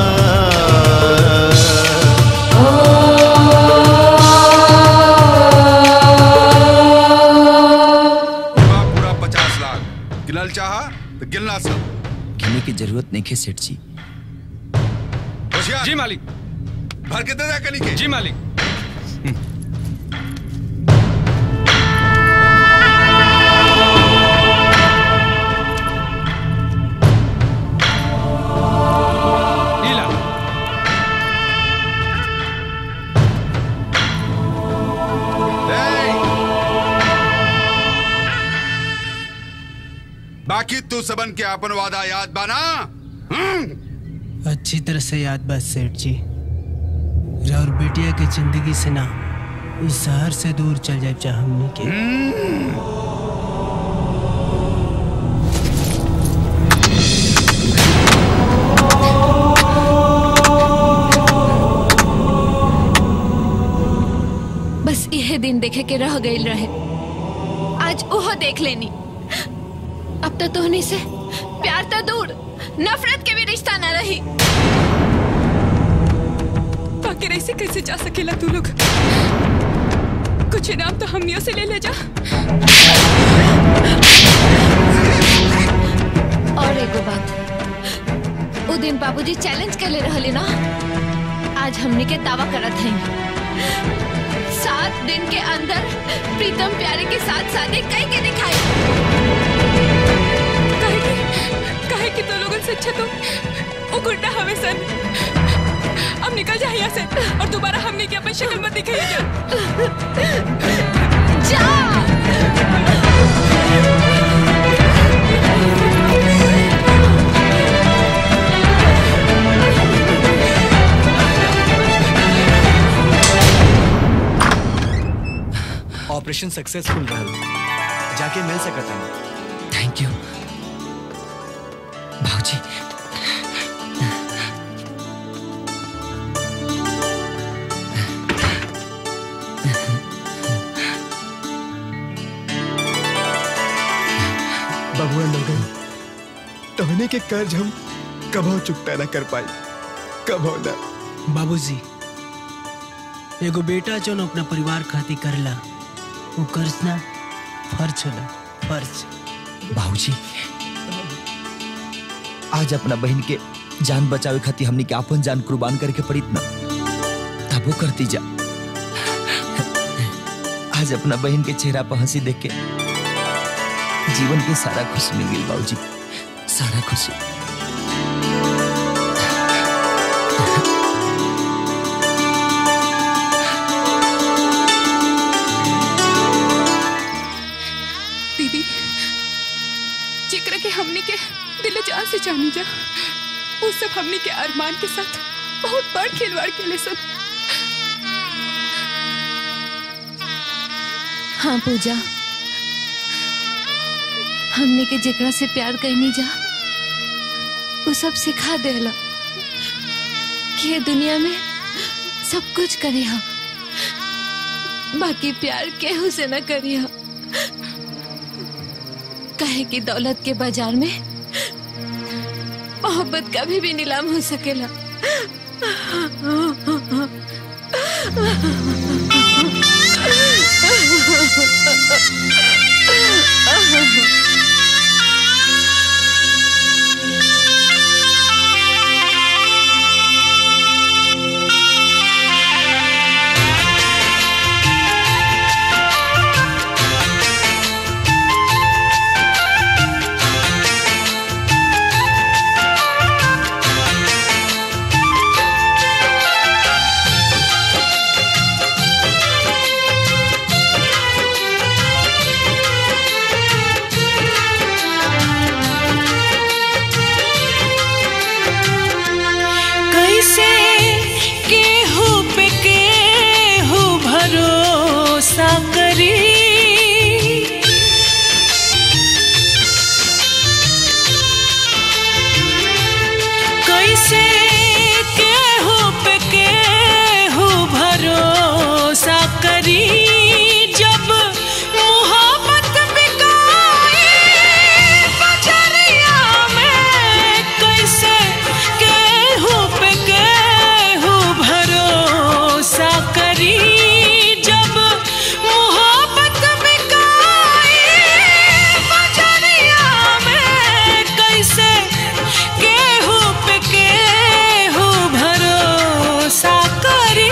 पूरा पूरा पचास लाख गिनल चाहा तो गिनला सब गिनने की जरूरत नहीं है सेठ जी होशियार जी मालिक भर के दे दे कनी के जी मालिक लीला बाकी तू सबन के अपन वादा याद बाना अच्छी तरह से याद बा सेठ जी और बेटिया के जिंदगी से ना इस शहर से दूर चल जाए चाहे हमनी के बस यह दिन देखे के रह गई रहे आज ओह देख लेनी अब तो तोहनी से प्यार तो दूर नफरत के भी रिश्ता न रही बाकी ऐसे कैसे जा सकेला तू लोग कुछ इनाम तो हमनियों से ले ले जा और एगो बात उ दिन बाबूजी चैलेंज कर ले रहले ना आज हमने के दावा करत हैं सात दिन के अंदर प्रीतम प्यारे के साथ शादी कई के दिखाई काहे कि काहे कि तो लोगन से अच्छा तो वो गुंडा हमें सन अब निकल जा यहाँ से और दोबारा हमने की अपन शक्ल मत दिखाई जा ऑपरेशन सक्सेसफुल रहल जाके मिल सकत है थैंक यू भाजी बबुआ लोगन तोहने के कर्ज हम कभो चुकता न कर पाई कभो न बाबूजी एगो बेटा जो न अपना परिवार खातिर करला वो कर्ज ना फर्ज होला फर्ज बाबूजी आज अपना बहन के जान बचावे खातिर हमने के अपन जान कुर्बान करके पड़ित ना तब वो करती जा आज अपना बहन के चेहरा पर हंसी देख के जीवन के सारा खुशी मिल गई बाबूजी सारा खुशी दीदी जिक्र के हमनी के दिल जान से जानी जा वो सब हमनी के अरमान के साथ बहुत बड़ खिलवाड़ खेले सब हाँ पूजा हमने के जेकरा से प्यार करनी जा वो सब सिखा देला कि ये दुनिया में सब कुछ करे हम बाकी प्यार केहू से न करी हम कहे कि दौलत के बाजार में मोहब्बत कभी भी नीलाम हो सकेला कैसे केहू पे केहू भरोसा करी कैसे केहू पे केहू भरोसा करी जब मोहब्बत बिकाए बजरिया में कैसे केहू पे केहू भरोसा करी जब मोहब्बत बिकाए बजरिया में कैसे केहू पे केहू भरोसा करी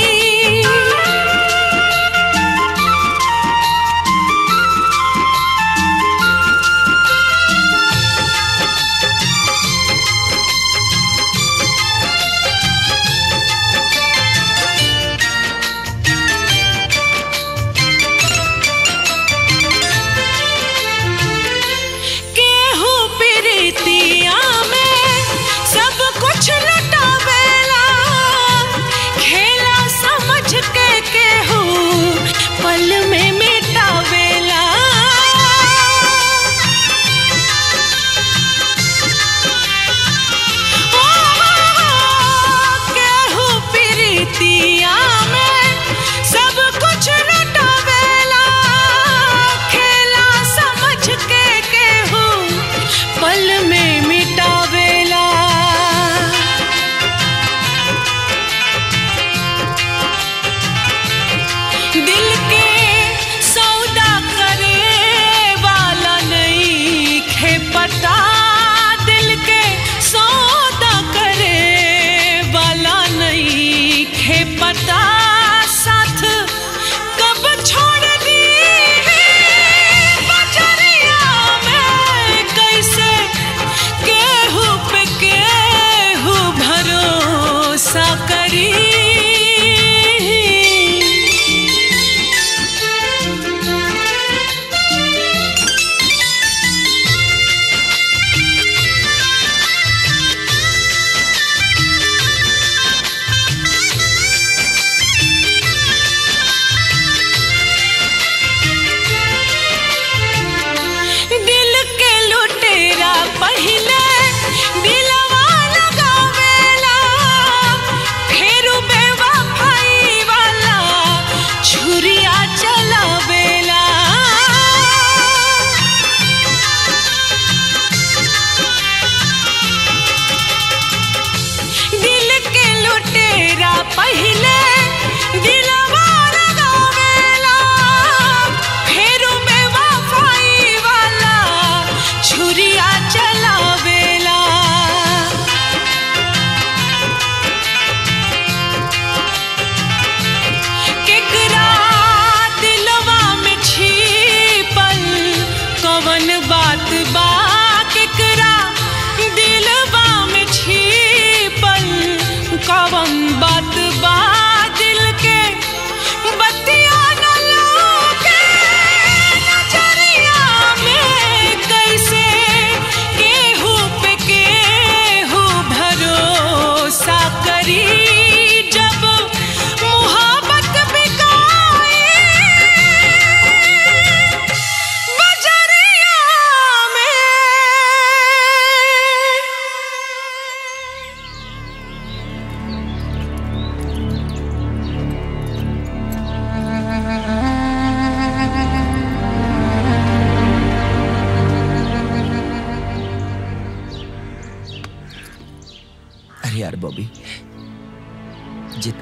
केहू प्रीतिया में सब कुछ लुटावेला खेला समझ के केहू पल में मिटावेला ओ, केहू प्रीतिया में सब कुछ लुटावेला खेला समझ के केहू पल में मिटावेला दिल के सौदा करे वाला नहीं खे पता दिल के सौदा करे वाला नहीं खे पता साथ कब छोड़ दी बजरिया में कैसे केहू पे केहू भरोसा करी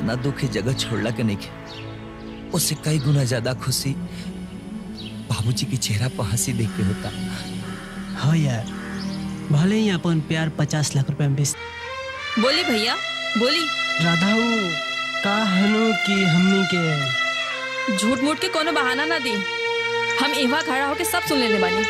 इतना दुख है जगह छोड़ला के नहीं के उससे कई गुना ज्यादा खुशी बाबूजी के चेहरा पर हंसी देख के होता हाँ यार भले ही अपन प्यार पचास लाख रुपए में बेच बोली भैया बोली राधा का हनु कि हमनी के झूठ मूठ के कोनो बहाना ना दी हम इवा खड़ा होके सब सुन लेने बानी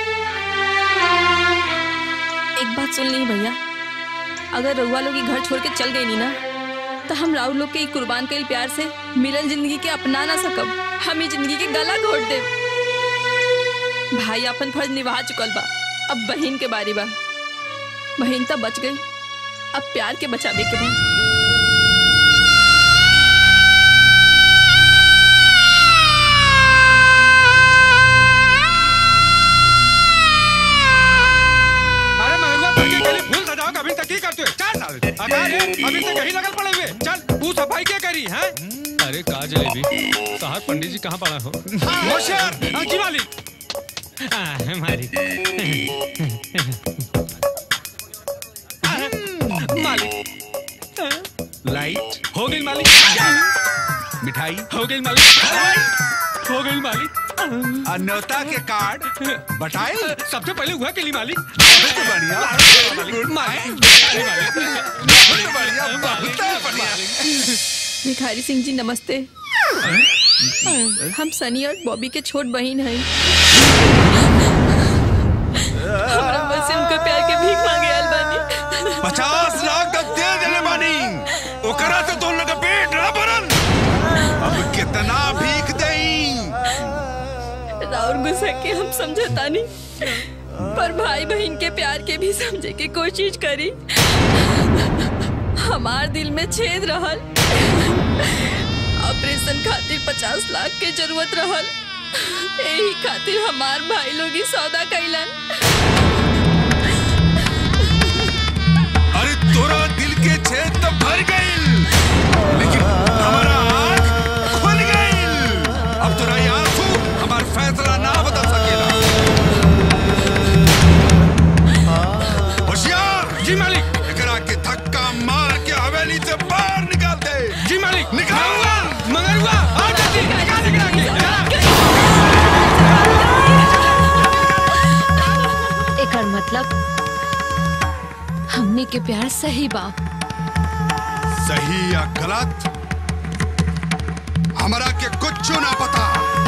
एक बात सुन ली भैया अगर रउआ लोग ई घर छोड़ के चल गई नी ना तो हम राहुल लोग के ई कुर्बान कईल प्यार से मिलल जिंदगी के अपना ना सकब हम ई जिंदगी के गला घोट दे भाई अपन फर्ज निभा चुकल बा अब बहन के बारी बा बहन तो बच गई अब प्यार के बचावे के बा अरे मगरवा पक्की के लिए फूल सजाओ अभी तक ही करते हो चल अबे अरे अभी तक यही लगल पड़े हुए चल तू सफाई क्या करी है अरे कहा जलेबी साहब पंडित जी कहाँ पड़ा हो होशियार हाँ, जी मालिक हाँ, मालिक मालिक लाइट हो गई मालिक मिठाई हो गई मालिक हो गई मालिक अन्योता के कार्ड बटाए सबसे पहले हुआ के लिए मालिक बहुत बढ़िया मालिक मालिक बहुत बढ़िया बहुत बढ़िया भिखारी सिंह जी नमस्ते हम सनी और बॉबी के छोट बहन हैं हमरा बस से उनका प्यार के भीख मांगे आयल बानी पचास लाख तक दे देने बानी ओकरा से दोनों का पेट ना भरन अब कितना भीख देई राउर गुस्सा के हम समझता नहीं पर भाई बहन के प्यार के भी समझे के कोशिश करी हमार दिल में छेद रहल ऑपरेशन खातिर पचास लाख के जरूरत रहल यही खातिर हमार भाई लोग ही सौदा कैलन अरे तोरा दिल के छेद तो भर गई लेकिन हमारा आँख खुल गई अब तोरा ये आंसू हमार फैसला ना बदल सकेला होशियार जी मालिक एकरा के धक्का मार के हवेली से बाहर निकाल दे जी मालिक निकाल मंगरुआ आ जल्दी निकाल निकाल के एकर मतलब हमने के प्यार सही बा सही या गलत हमरा के कुछ ना पता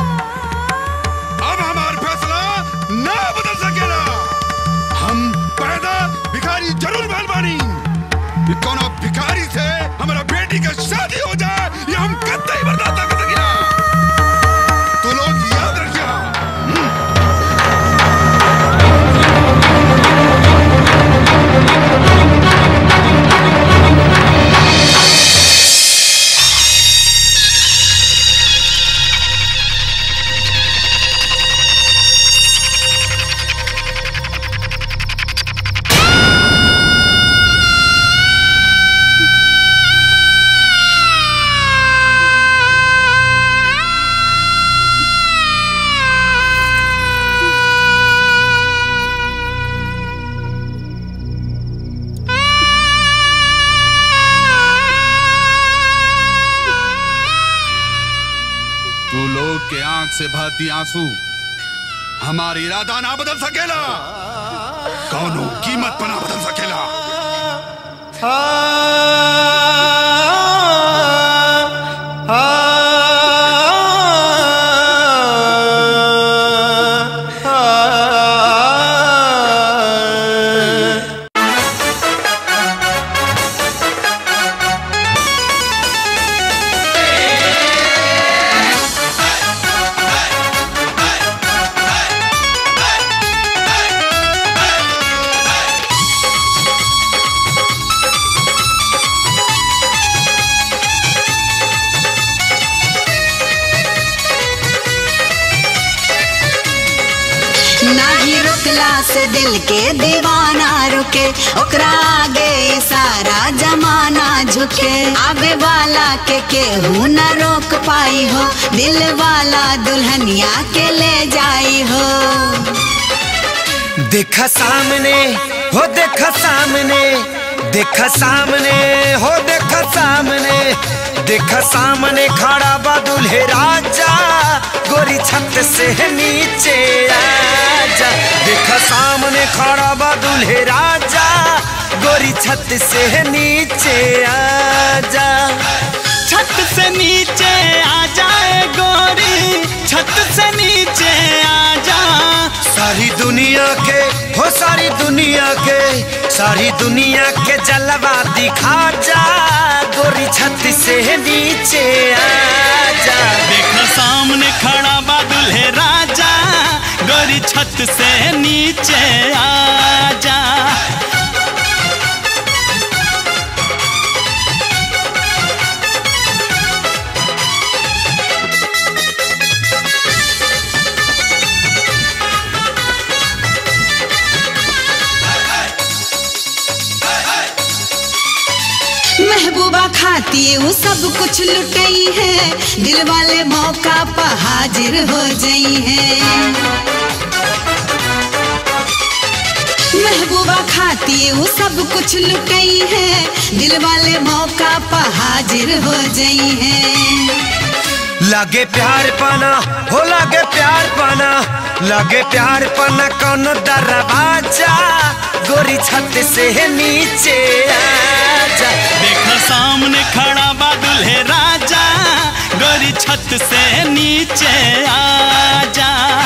अब हमार फैसला ना बदल सकेला हम पैदा भिखारी जरूर भइल बानी कि कोनो भिखारी से हमारा बेटी का शादी हो जाए ये हम कतई बर्दाश्त ना कर सकेला तो लोग याद रखिया तू लोग के आंख से बहती आंसू हमारी इरादा ना बदल सकेला कौनो कीमत पर ना बदल सकेला नाही रुकला से दिल के दीवाना रुके ओकरा आगे सारा जमाना झुके आवे वाला के केहू न रोक पाई हो दिल वाला दुल्हनिया के ले जाई हो देखा सामने हो देखा सामने देख सामने हो देख सामने देख सामने खड़ा बा दुल्हे राजा गोरी छत से नीचे आजा देख सामने खड़ा बा दुल्हे राजा गोरी छत से नीचे आजा छत से नीचे आ जाए गोरी छत से नीचे आ जा सारी दुनिया के हो सारी दुनिया के सारी दुनिया के जलवा दिखा जा गोरी छत से नीचे आजा देख सामने खड़ा बा दुल्हे राजा गोरी छत से नीचे आ जा महबूबा खाती वो सब कुछ लुटई है दिल वाले मौका पर हाजिर हो गई है महबूबा खाती वो सब कुछ लुटई है दिल वाले मौका पर हाजिर हो गई है लगे प्यार पाना हो लगे प्यार पाना लगे प्यार पाना कौन दरवाजा गोरी छत से नीचे आजा देख सामने खड़ा बा दुल्हे राजा गोरी छत से नीचे आ जा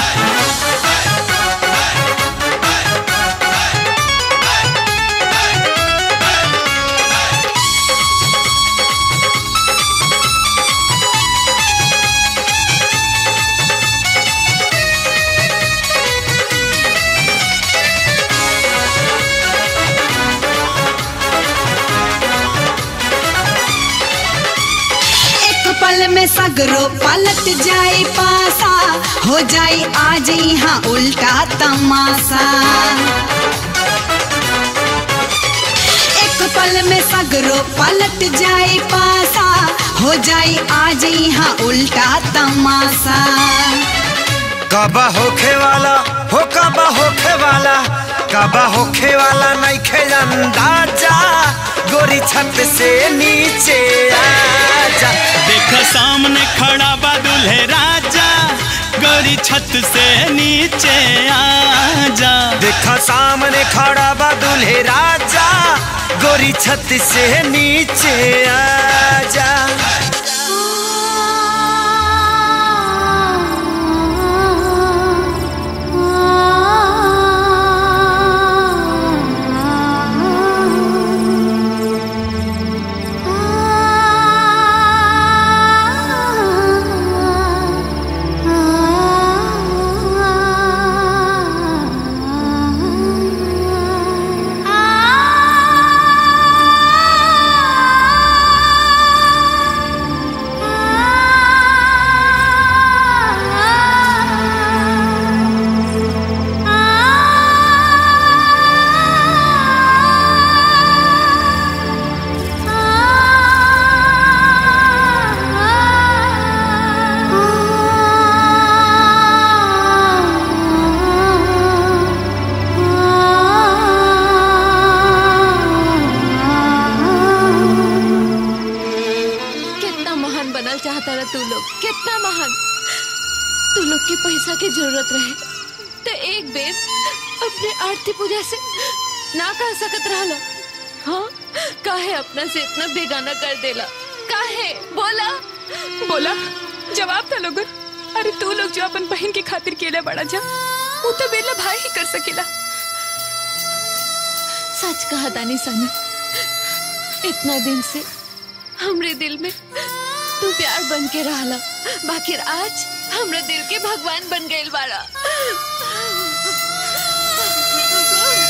एक पल में सगरो पलट जाए पासा हो जाए आज यहाँ उल्टा तमाशा एक पल में सगरो पलट जाए पासा हो जाए आज यहाँ उल्टा तमाशा कबा होखे वाला हो कबा होखे वाला कबा होखे वाला नहीं खे अंदाजा गोरी छत से नीचे आजा देख सामने खड़ा बा दुल्हे राजा गोरी छत से नीचे आ जा देखा सामने खड़ा बा दुल्हे राजा गोरी छत से नीचे आजा कितना महान बनल चाहता रहा तू लोग कितना महान तू लोग के पैसा की जरूरत रहे तो एक बेर अपने आरती पूजा से ना कह सकत रहला हाँ काहे अपना से इतना बेगाना कर देला काहे बोला बोला जवाब था लोगन अरे तू लोग जो अपन बहन की खातिर केले बड़ा जा वो तो बेला भाई ही कर सकेला सच कहा दानी सानी इतना दिन से हमरे दिल में तू प्यार बन के रहला बाकी आज हमरे दिल के भगवान बन गए बाड़ा